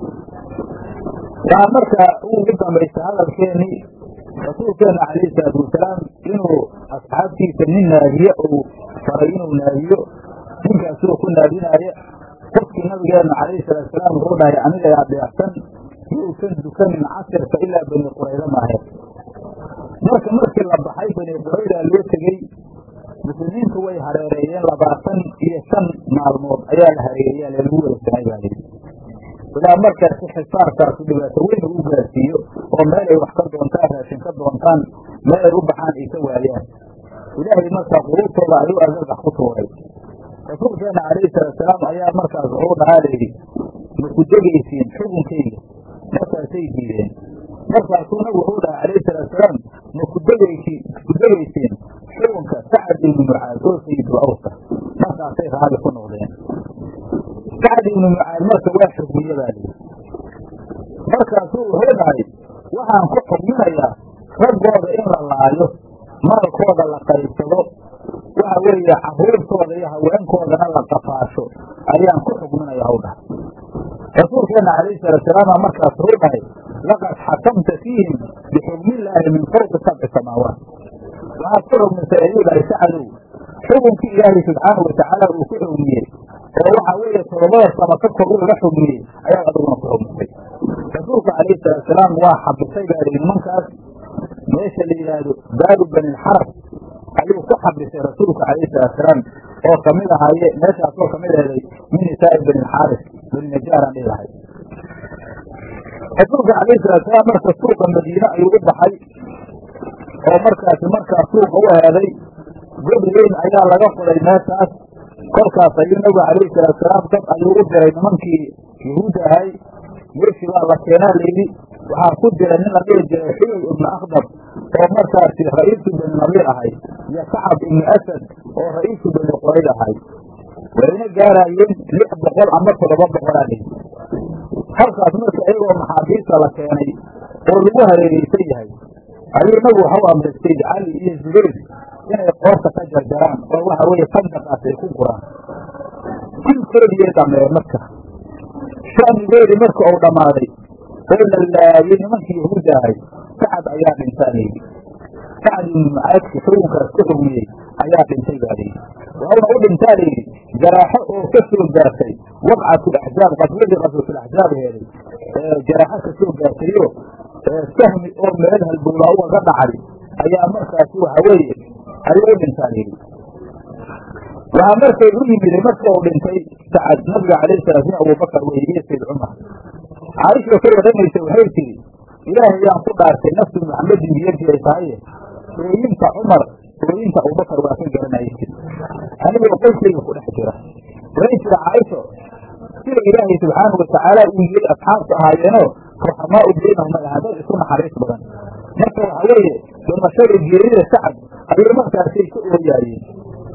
waxaa marka ugu dambaysa hadalkeenii rasuulkeena calayhi salaatu wasalaam inuu asxaabtiisa nin naadiye uu faray inuu naadiyo ninkaasoo ku naadinaaya qofkii nabigeena calayhi salaatusalaam wuxuu dhahay aniga adeecsan yousan dukanin casirka ilaa bani qurayda maahe marka markii la baxay bani quraydaa loo tegey muslimiintu way hareereeyeen labaatan iyo shan maalmood ayaa la hareereeyaa lalagu wareegsanay baa yidhi ilaa markaasi xisaarkaasu dhibaato weyn ugu gaarsiiyo oo meel ay wax ka doontaan raashin ka doontaan meel ay u baxaan ay ka waayaan ilaahay markaa quruurtooda ayuu agagax ku tuuray rasuulkeena calayhi salaatusalaam ayaa markaas wuxuu dhahaa layidhi maku degaysiin xukunkayga markaasay diideen markaasuu nabigu wuxuu dhahaa calayhi salaatusalaam maku degaysi ku degaysiin xukunka sacad ibnu mucaad oo sayidul awsa markaasay raalli ku noqdeen sacad ibnu mucaad marka waa xugmiye baa layidhi wuxuu dhahay waxaan ku xugminayaa raggooda in la laayo maalkooda la qaybsado waxa weeye caruurtooda iyo haweenkoodana la qafaasho ayaan ku xugminaya haw dhahay rasuulkeena calayhi salaatusalaama markaas wuxuu dhahay laqad xakamta fiihim bixukmillaahi min fawqi sabci samaawaat waxaad ku xugmisay ayuu dhahay sacadow xukunkii ilaahay subxaanau watacaala uu ku xugmiyey oo waxa weeye todobada sama ka kor ugaga xugmiyey ayaad adiguna ku xugmisay rasuulka calayhi salaatusalaam waa xabisay baa lihi nimankaas meesha la yidhaahdo baabu banilxarab ayuu ku xabisay rasuulka calayhi salaatusalaam oo kamid ahaaye meeshaasoo kamid ahday min nisaa'i banilxaaris baninajaaraan dhihi lahay rasuulka calayhi salaatusalaam marka suuqa madiine ayuu u baxay oo markaasi markaa suuqa u heeday god weyn ayaa laga fuday meeshaas kolkaas ayuu nabiga calayhi salaatusalaam dad ayuu u diray nimankii yahuud ahay meeshii baa la keenaa layidhi waxaa ku jira nin la dhihi jiray xuyay ibnu akhdab oo markaasi ra'iisu bani nadiir ahay iyo kacab ibnu asad oo ra'iisu bani qorayd ahay wayna gaaraayeen lix boqol ama toddoba boqolaa dhihi halkaas marka iyagoo maxaabiista la keenay oo lagu hareereysan yahay ayuu nabigu waxau amray sayd cali iyo zubayr inay qoorta ka jarjaraan oo waxa weeye sandaqaas ay ku guraan dilkoodiyay dhameen marka shanigoodii marka uu dhammaaday oo la laayay nimankii yahuudda ahay sacad ayaa dhintaa layidhi sacad ibnu mucaadki xukunkaas ku xugmiyey ayaa dhintay baa layidhi waxauna u dhintaa layidhi jaraaxo oo ka soo gaartay waqcatulaxzaab qaswadii qaswatulaxzaab heeday jaraaxo ka soo gaartayo sahmi oo meel halbowlaa ugaga dhacay ayaa markaasi waxa weeye ayuu u dhintaa layidhi waxaa markay u yimid marka uu dhintay sacad nabiga calayhi salaa slam abubakar weye iyo sayd cumar caaisha ka waramaysa waxay tihi ilaahay yaan ku dhaartay nafsu maxamedin biyadii ay tahaye ooyinta cumar ooyinta abubakar waa ka garanaya jiri anigoo qoyskayga ku dhex jira waxay jira caaisho sida ilaahay subxaanau watacaala uu yiri asxaabtu ahaayeenoo ruxamaau baynahum ay ahaa dad isu naxariis badan marka waxa weeye dhimashada geerida sacad ayay markaasay ka ooyaayeen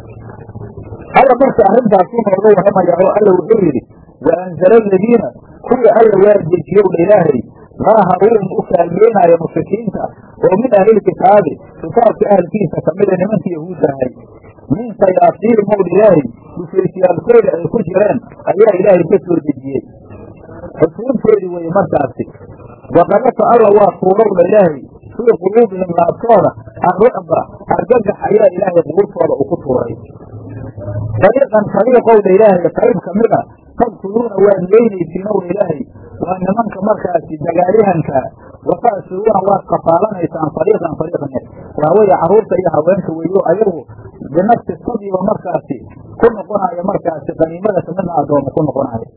alla marka arrintaas u nooga warramayaa oo alla wuxuu yidhi wa anzala aladiina kuwa alla waa dejiyowdha ilaahay daaharuun u kaalmeynaayo mushrikiinta oo min ahlilkitaabi kitaabka ahalkiisa kamida nimanka yahuudda ahay min sayaasiiri mowdha ilaahay dhufeysiyaalkooda ay ku jireen ayaa ilaahay ka soo dejiyey xusuuntoodii weye markaasi waqadafa alla waa tuurowdha ilaahay fii quluubihim laabtooda arrucba argagax ayaa ilaahay quluubtooda uu ku tuuray dariiqan fariiqowdha ilaahay qayb ka mida taqtuluuna waad leynaysiin owdha ilaahay waa nimanka markaasi dagaalyahanka wata'siruuna waad qafaalanaysaan fariiqan fariiqne waa weeye carruurta iyo haweenka weeyo ayagu binafsi sadiba markaasi ku noqonaya markaasi qaniimada kamidna addooma ku noqonaya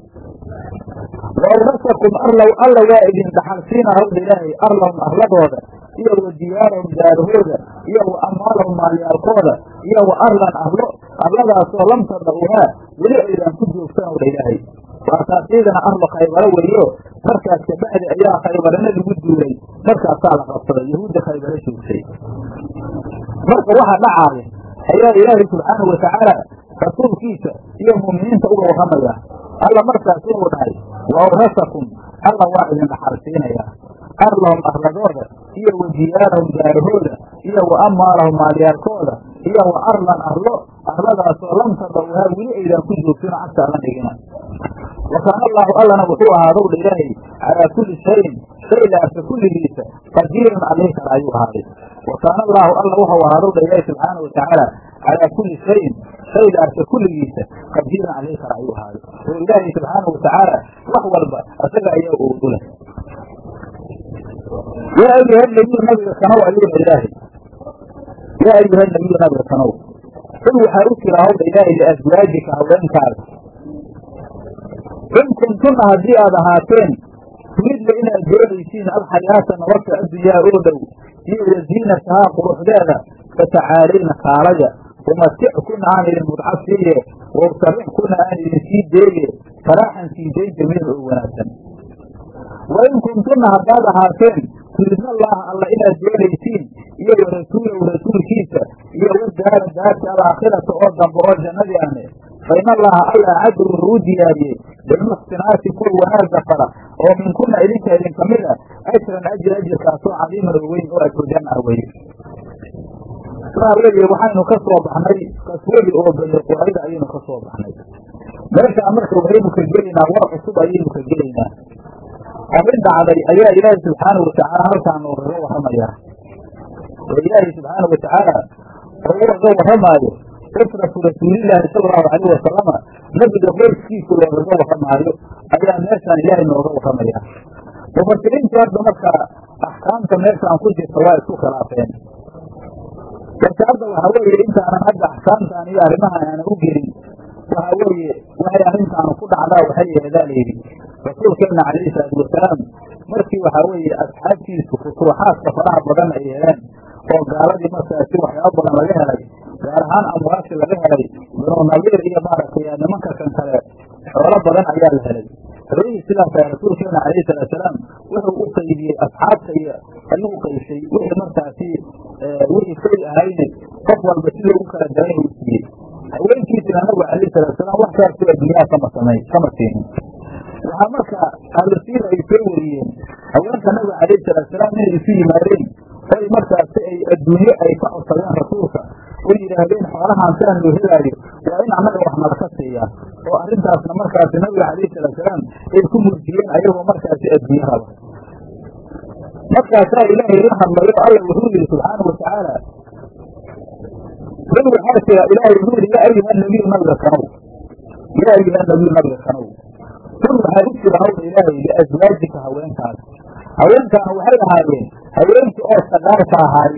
wawrasakum arlow alla waa idin dhaxalsiina hawdha ilaahay arlahum arladooda iyo wa diyaarahum daarahooda iyo wa amwaalahum maalyaalkooda iyo wa arlan arlo arladaasoo lam tadauhaa weli aydan ku joogsan owdha ilaahay waasaas iidana arlo khaybaro weeyo markaas kabacdi ayaa khaybarana lagu duulay markaasaa la qabsaday yahuudda khaybaro joogtay marka waxa dhacaaya ayaa ilaahay subxaanau watacaala rasuulkiisa iyo mu'miniinta uga warramaya alla markaas inuu dhahay wa awrasakum alla waa idin dhaxalsiinayaa arlahum arladooda iyo wa diyaarahum daarahooda iyo wa amwaalahum maalyaalkooda iyo wa arlan arlo arladaasoo lam tadawhaa weli aydan ku joogtino cagta alla dhigina wa kaana allaahu allana wuxuu ahaadowdha ilaahay calaa kulli shayin shay laarka kulligiisa qadiiran allih kale ayuu ahaaday wa kaana allaahu alla wuxuu ahaadowdha ilaahay subxaana watacaala calaa kulli shayin shay laarka kulligiisa qadiiran allih kale ayuu ahaaday oo ilaahay subxaana watacaala wax walba isaga ayaa oodu leh yaa ayuha nabiyu nabiga kanow ayuuna ilaahay yaa ayuha nabiyu nabiga kanow xul waxaa u jira hawdha ilaahay liaswaajika haweenkaada in kuntunna haddii aad ahaateen turidna inaad doonaysiin alxayaata nolosha addunyaa oo dhow iyo wasiinatahaa quruxdeeda fatacaalayna kaalaya umatickuna aan idin mudca siiye wausarixkuna aan idin sii deeye saraaxan sii dayn jamiil oo wanaagsan wa in kuntunna haddaad ahaateen turidna allaha alla inaad doonaysiin iyo wa rasuulahu rasuulkiisa iyo wa daara daarta alaakhirata oo dambe oo jannadii ahne fa in allaha alla acaddu wuxuu u diyaariyey lilmuxsinaati kuwa wanaagga fara oo minkuna idinka idin kamid a ajran ajir ajirkaasoo cadiiman oo weyn oo ajrujan ah weye saa weeye waxaynu ka soo baxnay kaswadii oo bani qurayda ayaynu ka soo baxnay meeshaa marka waxaynu ka gelaynaa war cusub ayaynu ka gelaynaa arrin dhacday ayaa ilaahi subxaanau watacaala halkaa noogaga warramayaa oo ilaahi subxaanau watacaala oo ugaga warramaayo usratu rasuulilaahi sala allahu calayh wasalama nabiga qoyskiisa loogaga warramaayo ayaa meeshaan ilaahay nooga warramayaa mufasiriinta hadda marka axkaamta meeshaan ku jirta waa isku khilaafeen marka hadda waxaa weeye intaanan hadda axkaamtaan iyo arrimahan aanan u gelin waxaa weeye waxay arrintaanu ku dhacdaa waxay yeedaa layidhi rasuulkeenna calayhi salaatu wasalaam markii waxaa weeye asxaabtiisu futuuxaadka faraha badan ay heleen oo gaaladii markaasi waxyaaba badan laga helay gaar ahaan amwaasi laga helay binu nadiir iyo maaragtay nimanka kan kale xoolo badan ayaa la helay xoolihii sidaas a rasuulkeena calayhi salaatusalaam wuxuu u qaybiyey asxaabta iyo ayuu qaybsay wixii markaasi wixii fay ahayne qof walba siduu u kala daran uu siiyey haweenkiisina nabigu calayhi salaatusalaam wax kaastoo adduunyaha kama samay kama siinin waxaa marka ahlusiira ay soo wariyeen haweenka nabiga calayhi salaatusalaam inay isu yimaadeen oy markaasi ay adduunyo ay ka codsadeen rasuulka oo yidhaahdeen xoolahaan siaan loo helaayo waa in annaga wax nalaka siiyaa oo arrintaasna markaasi nabiga calayhi salaatusalaam ay ku murjiyeen ayagoo markaasi adduunyo raba markaasaa ilaahay la hadlayo alla wuxuu yihi subxaana watacaala qul waxaa jira ilaahay wuxuu yihi yaa ayuha nabiyu nabiga kanow yaa ayuha nabiyu nabiga kanow qul waxaa u jira hawla ilaahay liaswaajika haweenkaas haweenkaana waxay ahaayeen haweenkii oo sagaarka ahaay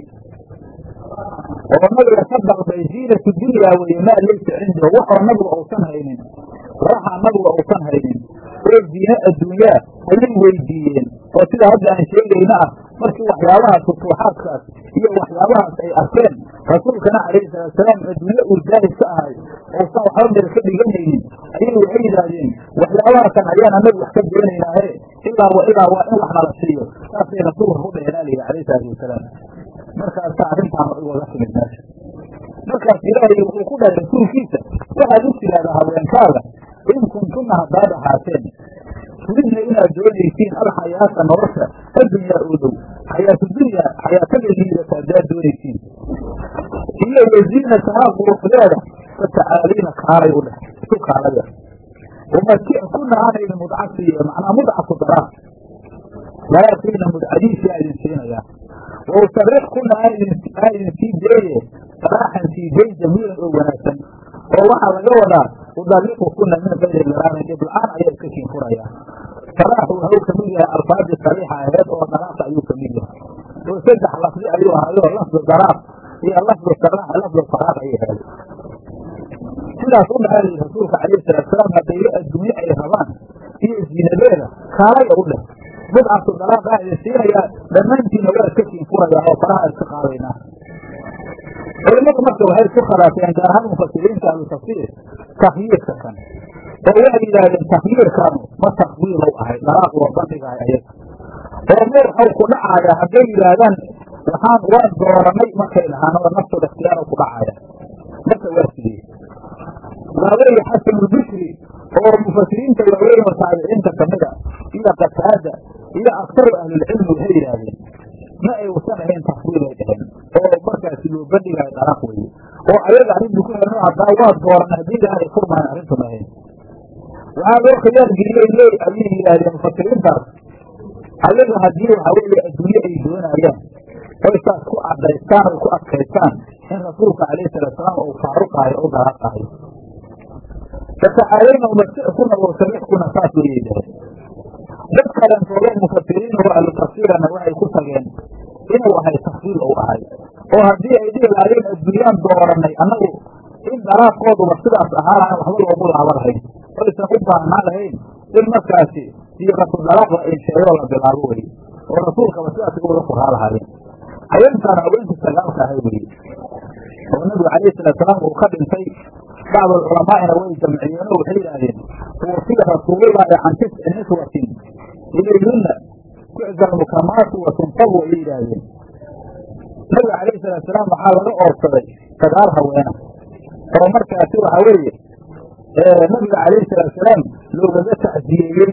oo nabiga ka dalbay ziinatu dunyaa weye maa laysa cindahu waxoo nabiga uusan haynin waxaa nabiga uusan haynin oo diine adduunyaa ayay weydiiyeen oo sida hadda aan sheegayna ah markii waxyaabahaas futuuxaadkaas iyo waxyaabahaas ay arkeen rasuulkana calayhi salaatusalaam adduunye uu jaahis ka ahay uusan waxba meel ka dhiganaynin ayay waxay yidhaahdeen waxyaabahakan ayaan anagu wax ka doonaynaahe ilaa wa ilaa waa in wax nala siiyo saasay rasuulka ku dheheenaa layidhi calayhi salaatu wasalaam markaasa arrintaan waga timid meesha markaas ilaahay wuxuu ku dhahay rasuulkiisa waxaad u tidhaahdaa haweenkaaga in kuntunna haddaad ahaateen turidna inaad doonaysiin alxayaata nolosha addunyaa oo dhow xayaatu dunyaa xayaatada liidata haddaad doonaysiin iyo waziinatahaa quruxdeeda fatacaaliina kaalay u dheh isu kaalaya umatikuna aana idin mudca siiye macnaa mudcatu daraar daraarkiina mudcadiisii a idin siinayaa wa usarixkuna aan idin sii deeye saraaxan sii deyn jamiilan oo wanaagsan oo waxaa laga wadaa udalliqukuna min kayri daraarin dhib la-aan ayaa iska kiinfurayaa saraaxu waxuu kamid yahay alfaadii sariixa aheed oo daraaqa ayuu kamid yahay oo saddex lafdi ayuu ahayo lafdu daraaq iyo lafdu saraax lafdu faraaq ayay ahayd sidaas u dhahaa lihi rasuulka calayhi salaatusalaam haddayla adduunye ay rabaan iyo ziinadeeda kaalaya u dheh bidcatu daraaq aa idin siinayaa dhammaantiina waa iska kiinfurayaa oo faraha iska qaadaynaa culimadu marka waxay isku khilaafeen gaar ahaan mufasiriinta ahlu tafsiir takyiirka kan oo waxay yidhaahdeen takyiirkanu ma takwiilow ahay daraaq waa bandhigahay ayaga oo ma waxau ku dhacayaa hadday yidhaahdaan waxaan waan dooranay markay dhahaan oo naftood ikhtiyaaro ku dhacaya marka waa sidee waa weeye xasanulbikri oo mufasiriinta waaweyn oo taabiciinta kamida iyo qataada iyo aktaru ahlilcilmi waxay yidhaahdeen ma ay usan ahayn takwiil ay dhaheen oo markaasi loo bandhigayo daraaq weye oo ayaga arrintu ku helno haddaa waa dooran haddii ilahay furmahan arrintu ahayn waxaa loo khiyaargeliyey le ayay yidhaahdeen mufasiriintaas ayaga haddii waxaa weeye adduunye ay doonayaan oy saas ku cadaystaan oy ku adkaystaan in rasuulka calayhi salaatusalaam uu faaruqaayo o daraaqaayo fatacaalayna umasikuna wasarixkuna saas wayay dhaheen dad kalentoodo mufasiriin oo ahlu tafsiirana waxay ku tageen inuu ahay takfiil uu ahay oo haddii ay dhihi lahaayeen adduunyaan dooranay annagu in daraaqooduba sidaas ahaalahan waxba loogu laaba lahayn oysan u baahnaan lahayn in markaasi siiqatu daraaq la insheeyoo la bilaabo weye oo rasuulkaba sidaas uga furaa lahaayeen haweenkaan haweenkii sagaalka ahay weye oo nabigu calayhi salaatusalaam uu ka dhintay bacdu culamaa'ina way jamciyeen oo waxay yidhaahdeen tuwasiya rasuulullaahi can tisci niswatin ilayhunna tucza almukamaatu wa tunsabu ayay yidhaahdeen nabiga calayhi salaatusalaam waxaa laga oorsaday sagaal haweena oo markaasi waxaa weeye nabiga calayhi salaatu salaam loogaga tacsiyeeyey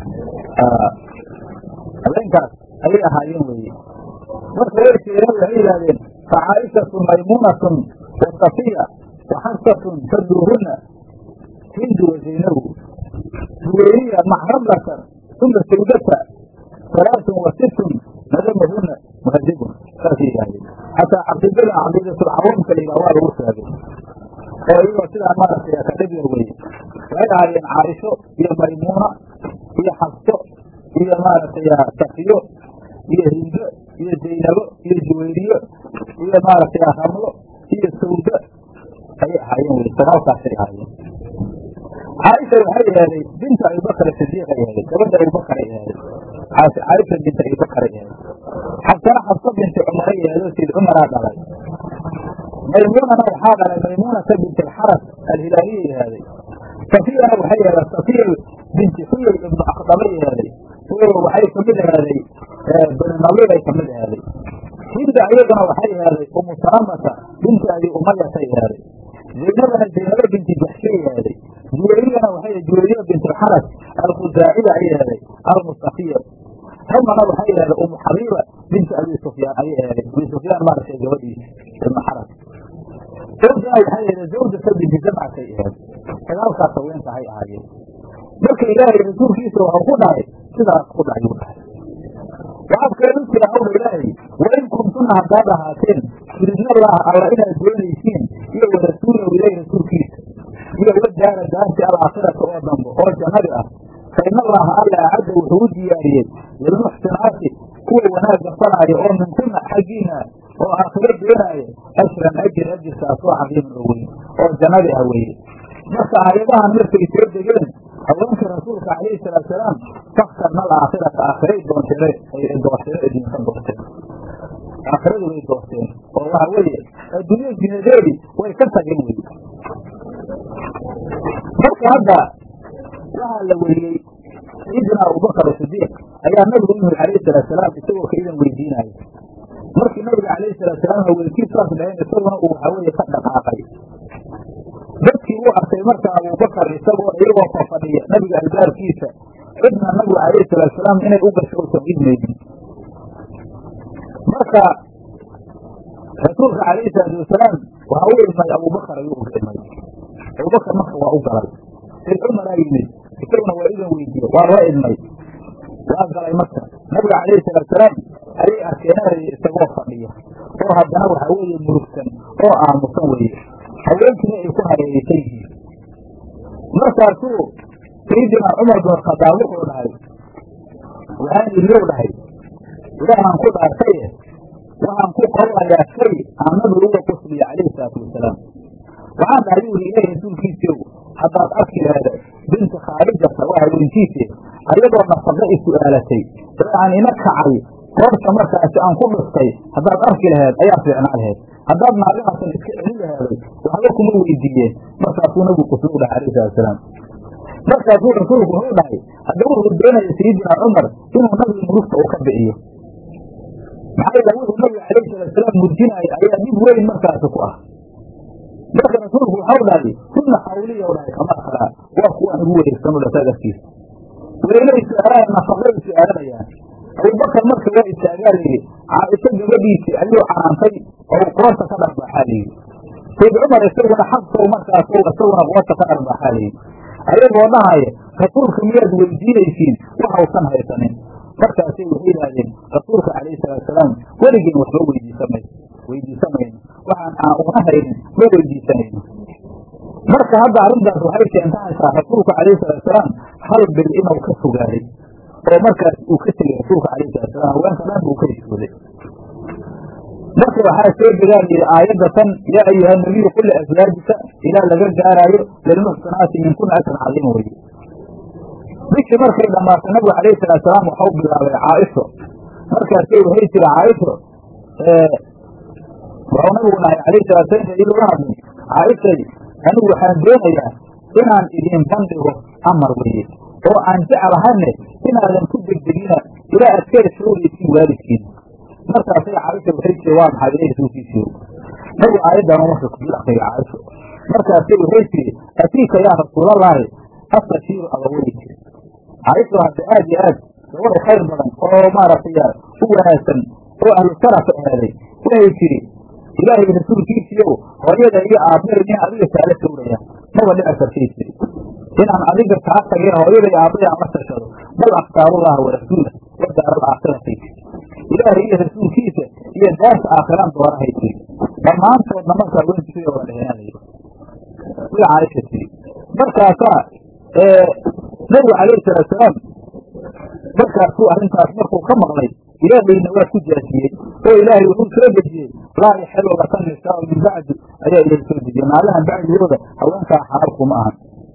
habeenkaas ayay ahaayeen weye marka way sheegeen waxay yidhahdeen fa caaishatu maymuunatun wa safiya wa xafsatun taduuhuna hindu wa zaynabu juweyriya maxramlatan uma sawdata salaatun wa sittun nadamahuna muhadibun saasay yidhahdeen xataa caqiidada caqiidatulcawaamka la yidhaha waa lagu sheegay oo iyagoo sidaa maaragtay kadhib yar weye waxay ahaayeen caaisho iyo maymuuna iyo xabso iyo maaragtay safiyo iyo hindo iyo zaynabo iyo juwayriyo iyo maaragtay ramlo iyo sawdo ayay ahaayeen weye sagaalkaasay ahaayeen caaisha waxay aheeday binta abibakr sidiiq ay aheeday gabadha abubakar ay aheeday caaisha binta abibakar ay aheeday xabsana xabso binti cumar ay aheedo sid cumaraa dhalay maymuunana waxaa dhalay maymuunata binti alxaras alhilaaliya ahaaday safiyana waxay aheeda safiya binti xuyay ibnu akdabay ahaaday oo waxay kamid ahaaday bani nadiir ay kamid ahaaday hinda iyaduna waxay ahaaday umu salamata binti abi umayatay ahaaday zaynabana zaynabo binti jaxshay ahaaday juwayriyana waxay juwayriya binti alxaras alkhuzaacida ay ahaaday almustafiya ramana waxay ahaaday umu xabiiba binti abi sufyaan ayay ahaaday abi sufyaan maaragtay gabadhiisa ibnu xaras zawjana waxay ahaaday zawjata binti jamcatay ahayd sagaalkaas haweenka hay ahaayeen marka ilaahay rasuulkiisa waxau ku dhahay sidaas ku dhahay u dhahay waxaad keenu jira hawla ilaahay wain kuntuna haddaad ahaateen turidna allaha alla inaad doonaysiin iyo warasuulahu ilahi rasuulkiisa iyo wadaara daarti alaakhirata oo dambo oo jannadi ah fa in allaha alla acadda wuxuu u diyaariyey lilmuxsinaati kuwa wanaagga falaaya oo minkuna xaggiina oo aakhiro doonaaya ashran ajir ajirkaas oo cadiiman oo weyn oo jannadi ah weeye marka aayadahan markay soo degeen haweenka rasuulka calayhi salaatu salaam faktarna alaakhirata aakhiray doonteen doorteen adduunka doorteen aakhiradu way doorteen oo waxa weeye adduunya jinadeedi way ka tageen wey marka hadda waxaa la weriyey sayidina abubakar sidiiq ayaa nabigu yimid calayhi salaatu salaam isagoo ka idan weydiinaayo markii nabiga calayhi salaatu salaam haweenkii saas dhaheen isaguna uu waxa weeye ka dhaqaaqay dadkii uu arkay marka abubakar isagoo iyagoo fafadhiya nabiga albaabkiisa cidna nabigu calayhi salaatu salaam inay u gasho usan idmaynin marka rasuulka calayhi salaatu wasalaam waxa u idmay abubakar ayuu uga idmay abubakar marka waa u galay sayd cumaraa yimid isaguna waa idan weydiiye waa la idmay waa galay marka nabiga calayhi salaatu salaam ayay arkeen isagoo fadhiya oo haddana waxa weeye murugsan oo aamusan weeye haweenkiina ay ku hareeraysan yihiin markaasuu sayidina cumar bin khadaab wuxuu dhahay waxaan iliyow dhahay ilaahaan ku dhaartaye waxaan ku qowlayaa shay aan nabigu uga qusliya calayhi salaatu wasalaam waxaan dhahay buu yidhi ilahi rasuulkiisiyow haddaad arki laheeda binti khaarijata waa haweenkiise ayadoo nafaqo i su'aalatay ee aan ina kacay koorta markaasi aan ku dhustay haddaad arki laheed ayaa fiicnaa laheed haddaad naagahaasan iska celin laheeday waxba kuma weydiiyeen markaasuu nabigu qusli u dhahay alayhi salatusalaam markaasuu rasuulku wuxuu dhahay haddaba wuxuu doonaya sayidina cumar inuu nabiga murugta uu ka bi'iyo maxaa yeele wuxuu nabiga calayhi salaatusalaam murjinaayo ayaa dhib weyn markaasi ku ah marka rasuulku waxau dhahay sunna xawliya u dhahay kamaa kalaa waa kuwaan ugu wareegsan u dhasaad afkiisa weelay su-aalaan nafaqay su-aalanayaan abubakar marka waa istaagaa layidhi caaisho gabadhiisii ayuu canaantay oo qoorta ka dharbaaxaa layidhi sayd cumar isaguna xabsow markaas isaguna qoorta ka dharbaaxaa layidhi ayagoo dhahaya rasuulka miyaad weydiinaysiin waxausan haysanin markaasay waxay yidhaahdeen rasuulka calayhi salaatusalaam weligeen waxba weydiisamay weydiisamayno waxaan aan una haynin ma weydiisanayno marka hadda arrintaas waxay keentahaysaa rasuulka calayhi salaatusalaam hal bil inuu ka fogaaday oo markaas uu ka tegey rasuulka calayhi salaatusalaam haweenka dhan buu ka hishooday marka waxaa soo degaan yidhi aayadda tan yaa ayuha nabiyu qul liaswaajika ilaa laga gaaraayo lilmuxsanaati minkuna ajran cadiima weye bishii markay dhammaatay nabigu calayhi salaatusalaam waxau bilaabay caaisho markaasay waxay tiri caaisho wuxuu nabigu dhahay calayhi salaatusalaam ii loola hadlay caaishay anigu waxaan doonayaa inaan idin bandhigo amar weye oo aan jeclahane inaadan ku degdegina ilaa aad ka heshoogaysiin waalidkiina markaasay caaisha waxay tiri waa maxay ilahi rasuulkiisiyo nabigu aayaddan marka kudul akriyay caaisho markaasay waxay tiri atiika yaa rasuulallaahi astashiiru abawey tiri caaisha hadda aad iyo aad gabadha khayr badan oo maaragtay u wanaagsan oo ahlu sharafa ahaaday waxay tiri ilaahay rasuulkiisiiyow hooyada iyo aabbahay nin adiga kaala tawraya maba dhici kartay tiri inaan adiga kaa tagin hooyada iyo aabbahay aan la tashado bal aktaarullaha warasuula wa daaral aakiratay tiri ilaahay iyo rasuulkiisa iyo daarta aakhiraan doorahay tiri dhammaantoodna markaa wentisay oga dheheenalayay sida caaisha tiri markaasaa nabigu calayhi salaatusalaam markaasuu arrintaas markuu ka maqlay ilaahayna waa ku jaasiyey oo ilaahay wuxuu soo dejiyey laa yaxilu laka nisaau min bacdi ayaa ilahay soo dejiyey maalahan bacdigooda haweenkaa xalaal kuma ahan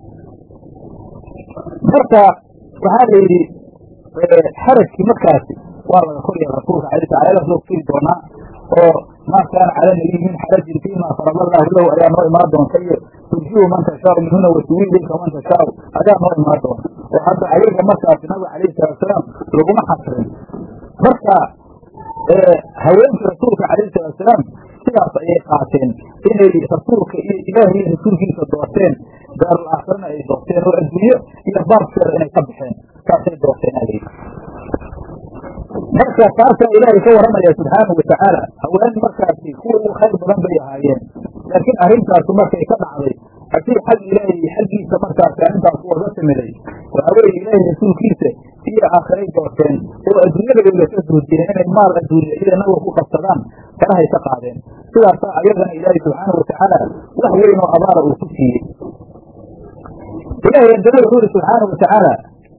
marka waxaa la yidhi xarajkii markaasi waa laga korya rasuulka alay sl ayadaas loo firi doonaa oo maa kaana cala nabiy min xarajin fiima farada allahu lahu ayaa noo imaan doonta iyo turjiu man tashaau minhuna watuwi ilayka man tashaau ayaa noo imaan doonta oo hadda ayaga markaasi nabiga calayhi salaatusalaam laguma xasrin marka haweenkii rasuulka calayhi salaatusalaam sidaas ayay qaateen inay rasuulka iyo ilaahay iyo rasuulkiisa doorteen daarul aakhirana ay doorteen oo adduunyo iyo baabkeeda inay ka baxeen saasay doorteen alayhi marka taasaa ilaahay ka waramaya subxaanau watacaala haween markaasi kuwa ugu khayr badan bay ahaayeen laakiin arrintaasu markay ka dhacday haddii xag ilaahay xaggiisa markaasi arrintaas uga timiday waxaa weeye ilaahay rasuulkiisa iyo aakhiray doorteen oo adduunyada bayga ka duujiyeen inay maal adduunya iyo nabiga ku qabsadaan farahay ka qaadeen sidaasaa ayagana ilaahay subxaanau watacaala wax weyn oo abaara uu ku siiyey ilaahay haddana wuxuu ihi subxaanau watacaala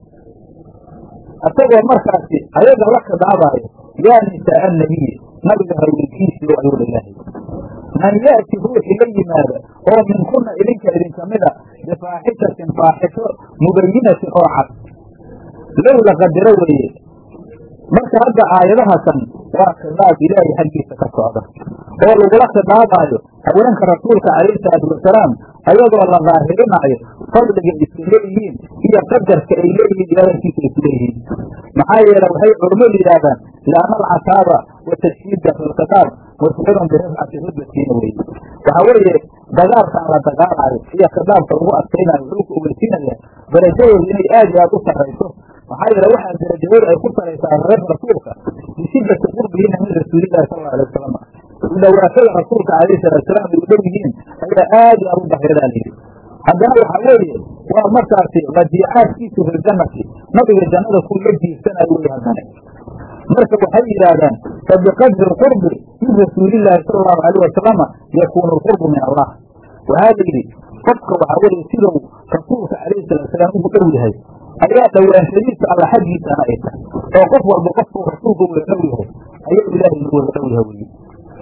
isagoo markaasi ayaga la khidaabaayo yaa nisaa annabiy nabiga haweenkiisii oo ayuu ilaahay man yaati ruuxi la yimaada oo minkuna idinka idinka mida bifaaxishatin faaxisho mubayinatin oo cad low la qadiro weeye marka hadda aayadahasan waa khidaab ilaahay xaggiisa ka socda oo lagula khidaabaayo haweenka rasuulka calayhi salaatu wasalaam ayadoo la daahirinaayo fadliga isku leeyihiin iyo qadarka ay leeyihiin ilaahankiisa isku leeyihiin maxaa yeele waxay culummadu yidhaahdaan lianna alcataaba wa tashhiida fi lkhitaab musxirun birafcati rudbatiina weye waxaa weeye dagaalkan la dagaalaayo iyo khidaabka lagu adkaynayo wuxuu ku ogeysiinaya darajadooda inay aad iyo aad u sarrayso maxaa yeele waxaa darajadooda ay ku saraysaa reerka rasuulka bishidati qurbihina min rasuulillahi sal alla alay wasalam u dhawaashada rasuulka calayhi salaatusalaam ay u dhow yihiin ayaa aad iyo aad u dahiradaa layidhi haddana waxaa weeye waa markaasi radiicaadkiisu fi ljannati nabiga jannada ku la jiirsanayo wey haddane marka waxay yidhaahdaan fa biqadri lqurbi min rasuulillaahi sala allahu alayh wasalama yakuunu lqurbu min allah waxaa la yidhi qofka waxaa weeye siduu rasuulka calayhi salaatusalaam ugu dhow yahay ayaa dhowaanshadiisa alla xaggiisana ay tahay oo qof walba qofkuu rasuulka wada dhow yahay ayuu ilaahay nagu wada dhow yahay weye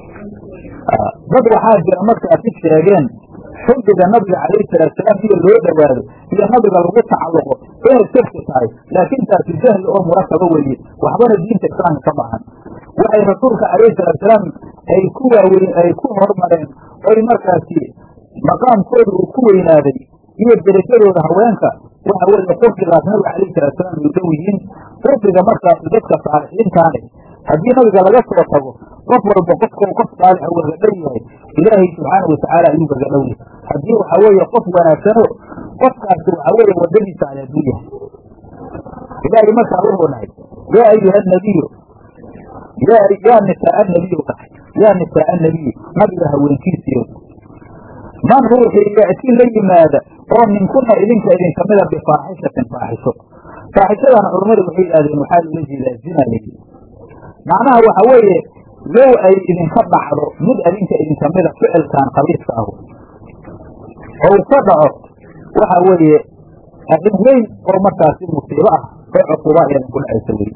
dad waxaa jira markaasi sheegeen xubbiga nabiga calayhi salaatusalaam iyo loo dhowaado iyo nabiga lagu tacalluqo inay sirki tahay laakiin taasi jahli oo murakaba weeye waxbana diinta islaamka ka baxan waxay rasuulka calayhi salaatusalaam ay ku waaweyn ay ku hormareen oy markaasi maqaamkooda uu ku weynaaday iyo derajadooda haweenka waxa weeye qurbigaas nabiga calayhi salaatusalaam ay dhow yihiin qurbiga markaasi dadka saalixiintaane haddii nabiga laga soo tago qof walba qofka qof saalixa waga dhow yahay ilaahay subxaana watacaala ayuu gaga dhow yahay haddii waxaa weeye qof wanaagsano qofkaasi waxaa weeye wadadiisa ale hadduu yahay ilaahay markaa wuxuu dhahay yaa ayuha nabiyu yaa nisaa anabiyu dhahay yaa nisaa anabiyu nabiga haweenkiisiyo man ruuxii ya'ti la yimaada oo minkuna idinka idinka mida bifaaxishatin faaxisho faaxishadana culammadu waxay yidhahdeen waxaa loola jeedaa zina layidhi macnaha waxa weeye low ay idinka dhacdo mid adinka idinka mida ficilkan khabiiska ahu oo uu ka dhaco waxa weeye arrin weyn oo markaasi musiibo ah oo cuquba ayadan ku dhacaysa weye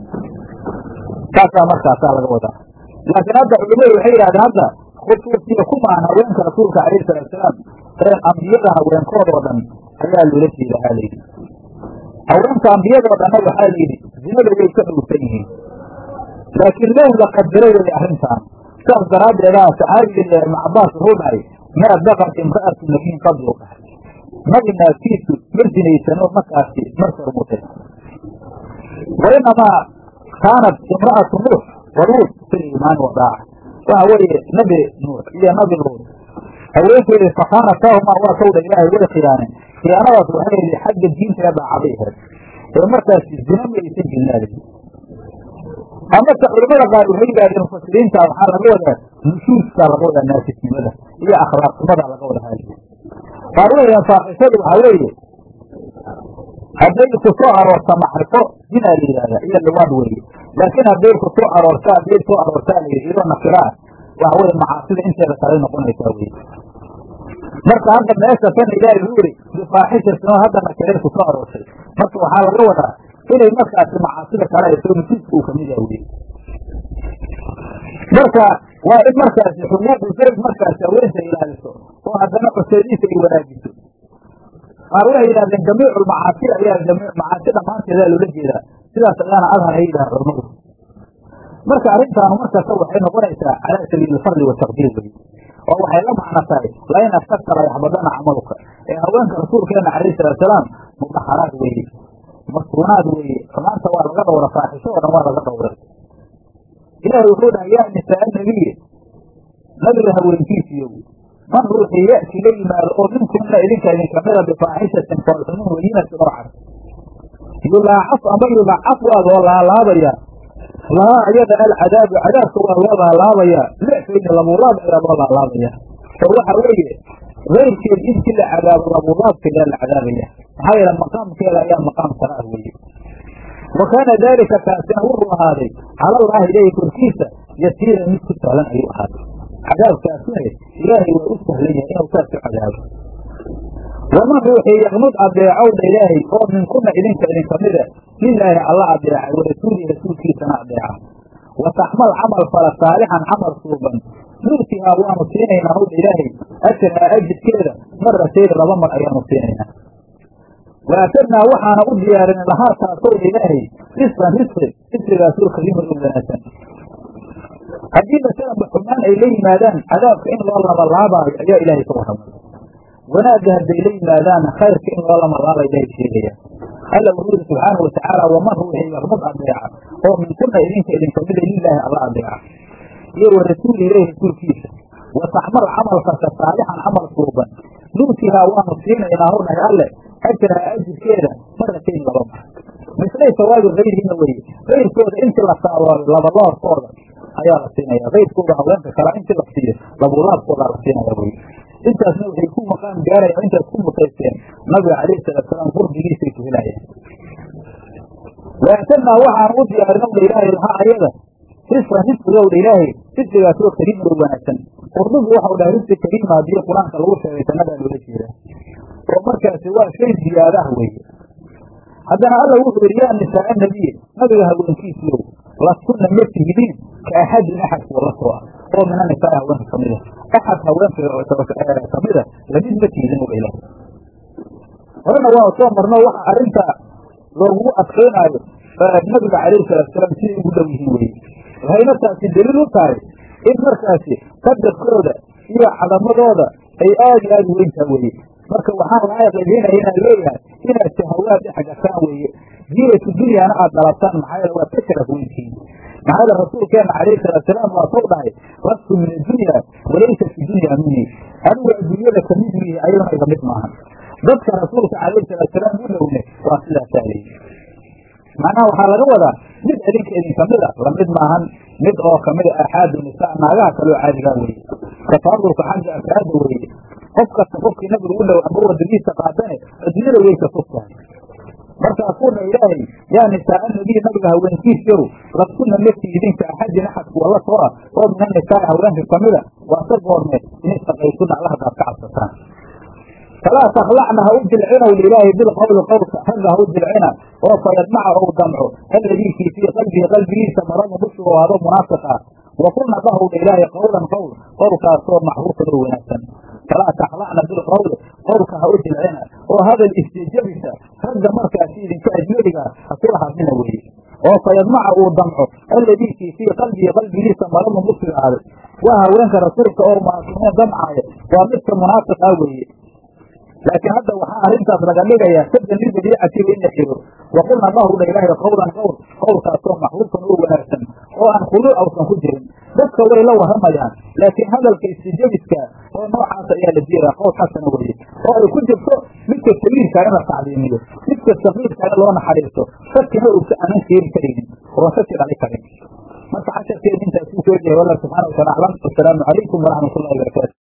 saasaa markaasaa laga wadaa laakiin hadda culimadu waxay yidhahdeen hadda khusuusiya kumaahan haweenka rasuulka calayhi salaatusalaam ee ambiyada haweenkoodoo dhan ayaa loola jeeda haa layidhi haweenka ambiyadoo dhanna waxaa layidhi zinada way ka dhowsan yihiin laakiin low la qadiro weye arrintaan saas daraaddeedaa saxaabiga ibnu cabaas wuxuu dhahay maa baqat imra'atu nabiyin qabli u dhahay nabi naagtiisu ma zinaysanoo markaasi markor mutay wa inamaa kaanat imra'atu nuux wa luut fil iimaani wadaaca waxa weeye nabi nuux iyo nabi luut haweenkeedii fakhaanataahumaa waa tawdha ilaahay way khiyaaneen khiyaanadaas waxay ahayd xagga diinta daacabay ahayd ee markaasi zina ma aysan gelinaada amase culamada qaar waxay yidhahdeen mufasiriinta waxaa laga wadaa nushuuskaa laga wadaa naasisnimada iyo akhlaaqnimada laga wada haaliya qaar weeyaan faaxishadu waxaa weeye hadday ku soo aroorta macrifo zinaa la yidhahdaa iyo liwaad weeye laakiin hadday ku soo aroorta hadday soo aroortaa la yidhi iyadoo nakira ah waxa weye macaasida inteeda kale noqonaysaa weye marka hadda meesha tan ilaahay wuxuu yihi bifaaxishatinoo hadda nakiray ku soo aroortay marka waxaa laga wadaa inay markaasi macaasida kale ay soo nusuuska uu kamid yaha weye marka waa in markaasi xuquuqu zayd markaasi haweenta ilaaliso oo haddana cuseydiisa ay wanaajiso qaar waxay yidhahdeen jamiicu lmacaasi ayaa macaasi dhammaanteedaa loola jeedaa sidaas ayaana adhar ay yidhaha culamadu marka arrintaanu markasta waxay noqonaysaa calaa sabiili alfadli wataqdiir wey oo waxay la macno tahay lain astagta la yaxbadana camaluka ee haweenka rasuulkeena calayhi salaatusalaam mudaxaraad weeye masuunaad weeye xumaanta waa laga dhowra faaxisho oo dhan waa laga dhowray ilaahay wuxuu dhahay yaa nisaa nabiye nabiga haweenkiisiiyow man ruuxii ya'ti la yimaado oo minkunna idinka idinkamida bifaaxishatin foolxumin weyinatin oo cad yulaacaf ama yulacaf waa loo laalaabaya lahaa ayada alcadaabu cadaabka waa loo laalaabaya lecfayni labuulaab ayaa loo laalaabaya oo waxa weeye keyrkeed intii la cadaabo labuulaabkeedaa la cadaabaya maxaa yeele maqaamkeeda ayaa maqaam sare ah weeye wa kaana daalika kaasina wuxuu ahaaday cala allaahi ilaahi korkiisa yasiiran mid ku sahlan ayuu ahaaday cadaabkaasina ilaahay waa u sahlan yahay inuu saas u cadaabo waman ruuxii yaqmud adeecowdha ilaahay oo minkuna idinka idinkamida lilaahi alla adeeca warasuulihi rasuulkiisana adeeca wa taxmal camal fala saalixan camal suuban nuutihaa waanu siinaynaa howdha ilaahay ajrahaa ajirkeeda maratayn laba mar ayaanu siinaynaa waatadnaa waxaana u diyaarinay lahaa taasowdha ilaahay risqan risqi risqigaasoo kariiman oo wanaagsan haddii masalanba xumaan ay la yimaadaan cadaabka in loo labalaabaayo ayaa ilaahay ka warramay wanaagga hadday la yimaadaanna khayrka in loo lamalaaba ilaahay sheegaya alla wuxuu yidhi subxaana watacaala waman ruuxii yaqmud adeeca oo minkuna idinka idinkamida lilaahi alla adeeca iyo wa rasuuli ilaahi rasuulkiisa wa taxmal camal kasta saalixan camal suuban nuutihaa waanu siinaynaa hw dhahay alle ajraha ajirkeeda maratayn laba mar mislay sawaabi kayrihina weye kayrkooda intii la saabaayo labaloorkooda ayaa la siinaya kayrkooda haweenka kala intii la siiyo labulaabkoodaa la siinaya weye intaasna waxay ku maqaam gaarayaan intaas ku mutaysteen nabiga calayhi salaatusalaam qurbigiisay ku helayaan waatadnaa waxaan u diyaarinowdha ilaahay lahaa ayada risqan risqigowdha ilaahay risqigaasoo kariiman oo wanaagsan qurdubi waxau dhahay risqi kariima haddii qur-aanka lagu sheegay jannadaa loola jeedaa oo markaasi waa shay ziyaada ah weeye haddana alla wuxuu yidhi yaa nisaaa nabiye nabiga haweenkiisiiow lastunna ma tihidiin ka axadin axad kuwa la soo ah oo mina nisaai haweenka kamid a axad haweenka kamida lamid ma tihidin oga ilaah horena waanu soo marno waxa arrinta loogu adkaynaayo nabiga calayhi salaatusalaam siday ugu dhow yihiin weye waxayna taasi daliil u tahay in markaasi qadarkooda iyo cadamadooda ay aad iyo aad weyntaa weye marka waxaan laga qeybinaya inaan leeyahay inaad shahawaad dhex gashaan weeye jiiratu dunyana aad dalabtaan maxaa yeele waad ka sharaf weyntihiin maxaa yeele rasuulkeena calayhi salaatusalaam waa soo dhahay lastu min addunya walaysa fi dunya mini anigu adduunyada kamid mihi ayaduna iga mid maahan dadka rasuulka calayhi salaatusalaam u dhowne waa sidaasaa leeyi macnaha waxaa laga wadaa mid idinka idinkamida lamid maahan mid oo kamida axaadu nisaa naagaha kaloo caadigaa weeye tafaadulka xagga afraada weeye qof kasta qofkii nabiga u dhow amba wadadiisa qaadane adduunyada way ka fog tahay markaasuuna ilaahay yaa nisaaa nabiy nabiga haweenkiisiyow lastunna mati idinka axadin axad kuwa la soo ah oo mina nisaai haweenka kamida waa ka goormeed in istaqaysuna alla hadaad ka cabsataan falaa takhlacna ha u jilcinow lilaahi bilqowli qowlka ragga ha u jilcina oo fayadmaca ou damco alladii kii fii qalbihi qalbigiisa maradu bushugo hado munaafiq ah wakulna dhahowdha ilaahay qowlan qowl qowlkaasoo maxruufan oo wanaagsan falaa takhlacna bilqowli qowlka ha u jilcina oo hadal istijabisa ragga markaasi idinka ajnadiga ha kula hadlina weeye oo fayadmaca uu damco alladii kii fii qalbihi qalbigiisa maradu bushiga ahday waa haweenka rasuulka oo munaasiqiin damcaaya waa midka munaafiq ah weeye laakiin hadda waxaa arrintaas laga dhigayaa sadan lidariicatiga in la xiro waqulna dhahowdha ilaahay qowlan qowl qowlkaasoo maxruufan oo wanaagsan oo aan khuluuc awsan ku jirin dadka way la warramayaan laakiin hadalka istijabiska oo noocaas ayaa la jeedaa qowl xasana weeye oo ay ku jirto midka sabiirkaa in la tacliimiyo midka sakiirkaa in loo naxariisto shakina uusa aanan keeni karaynin oon shaki dhali karin marka casharkeeda intaas ku soo jehay wallah subxana watala aclam wasalaamu calaykum waraxmat ullahi barakatu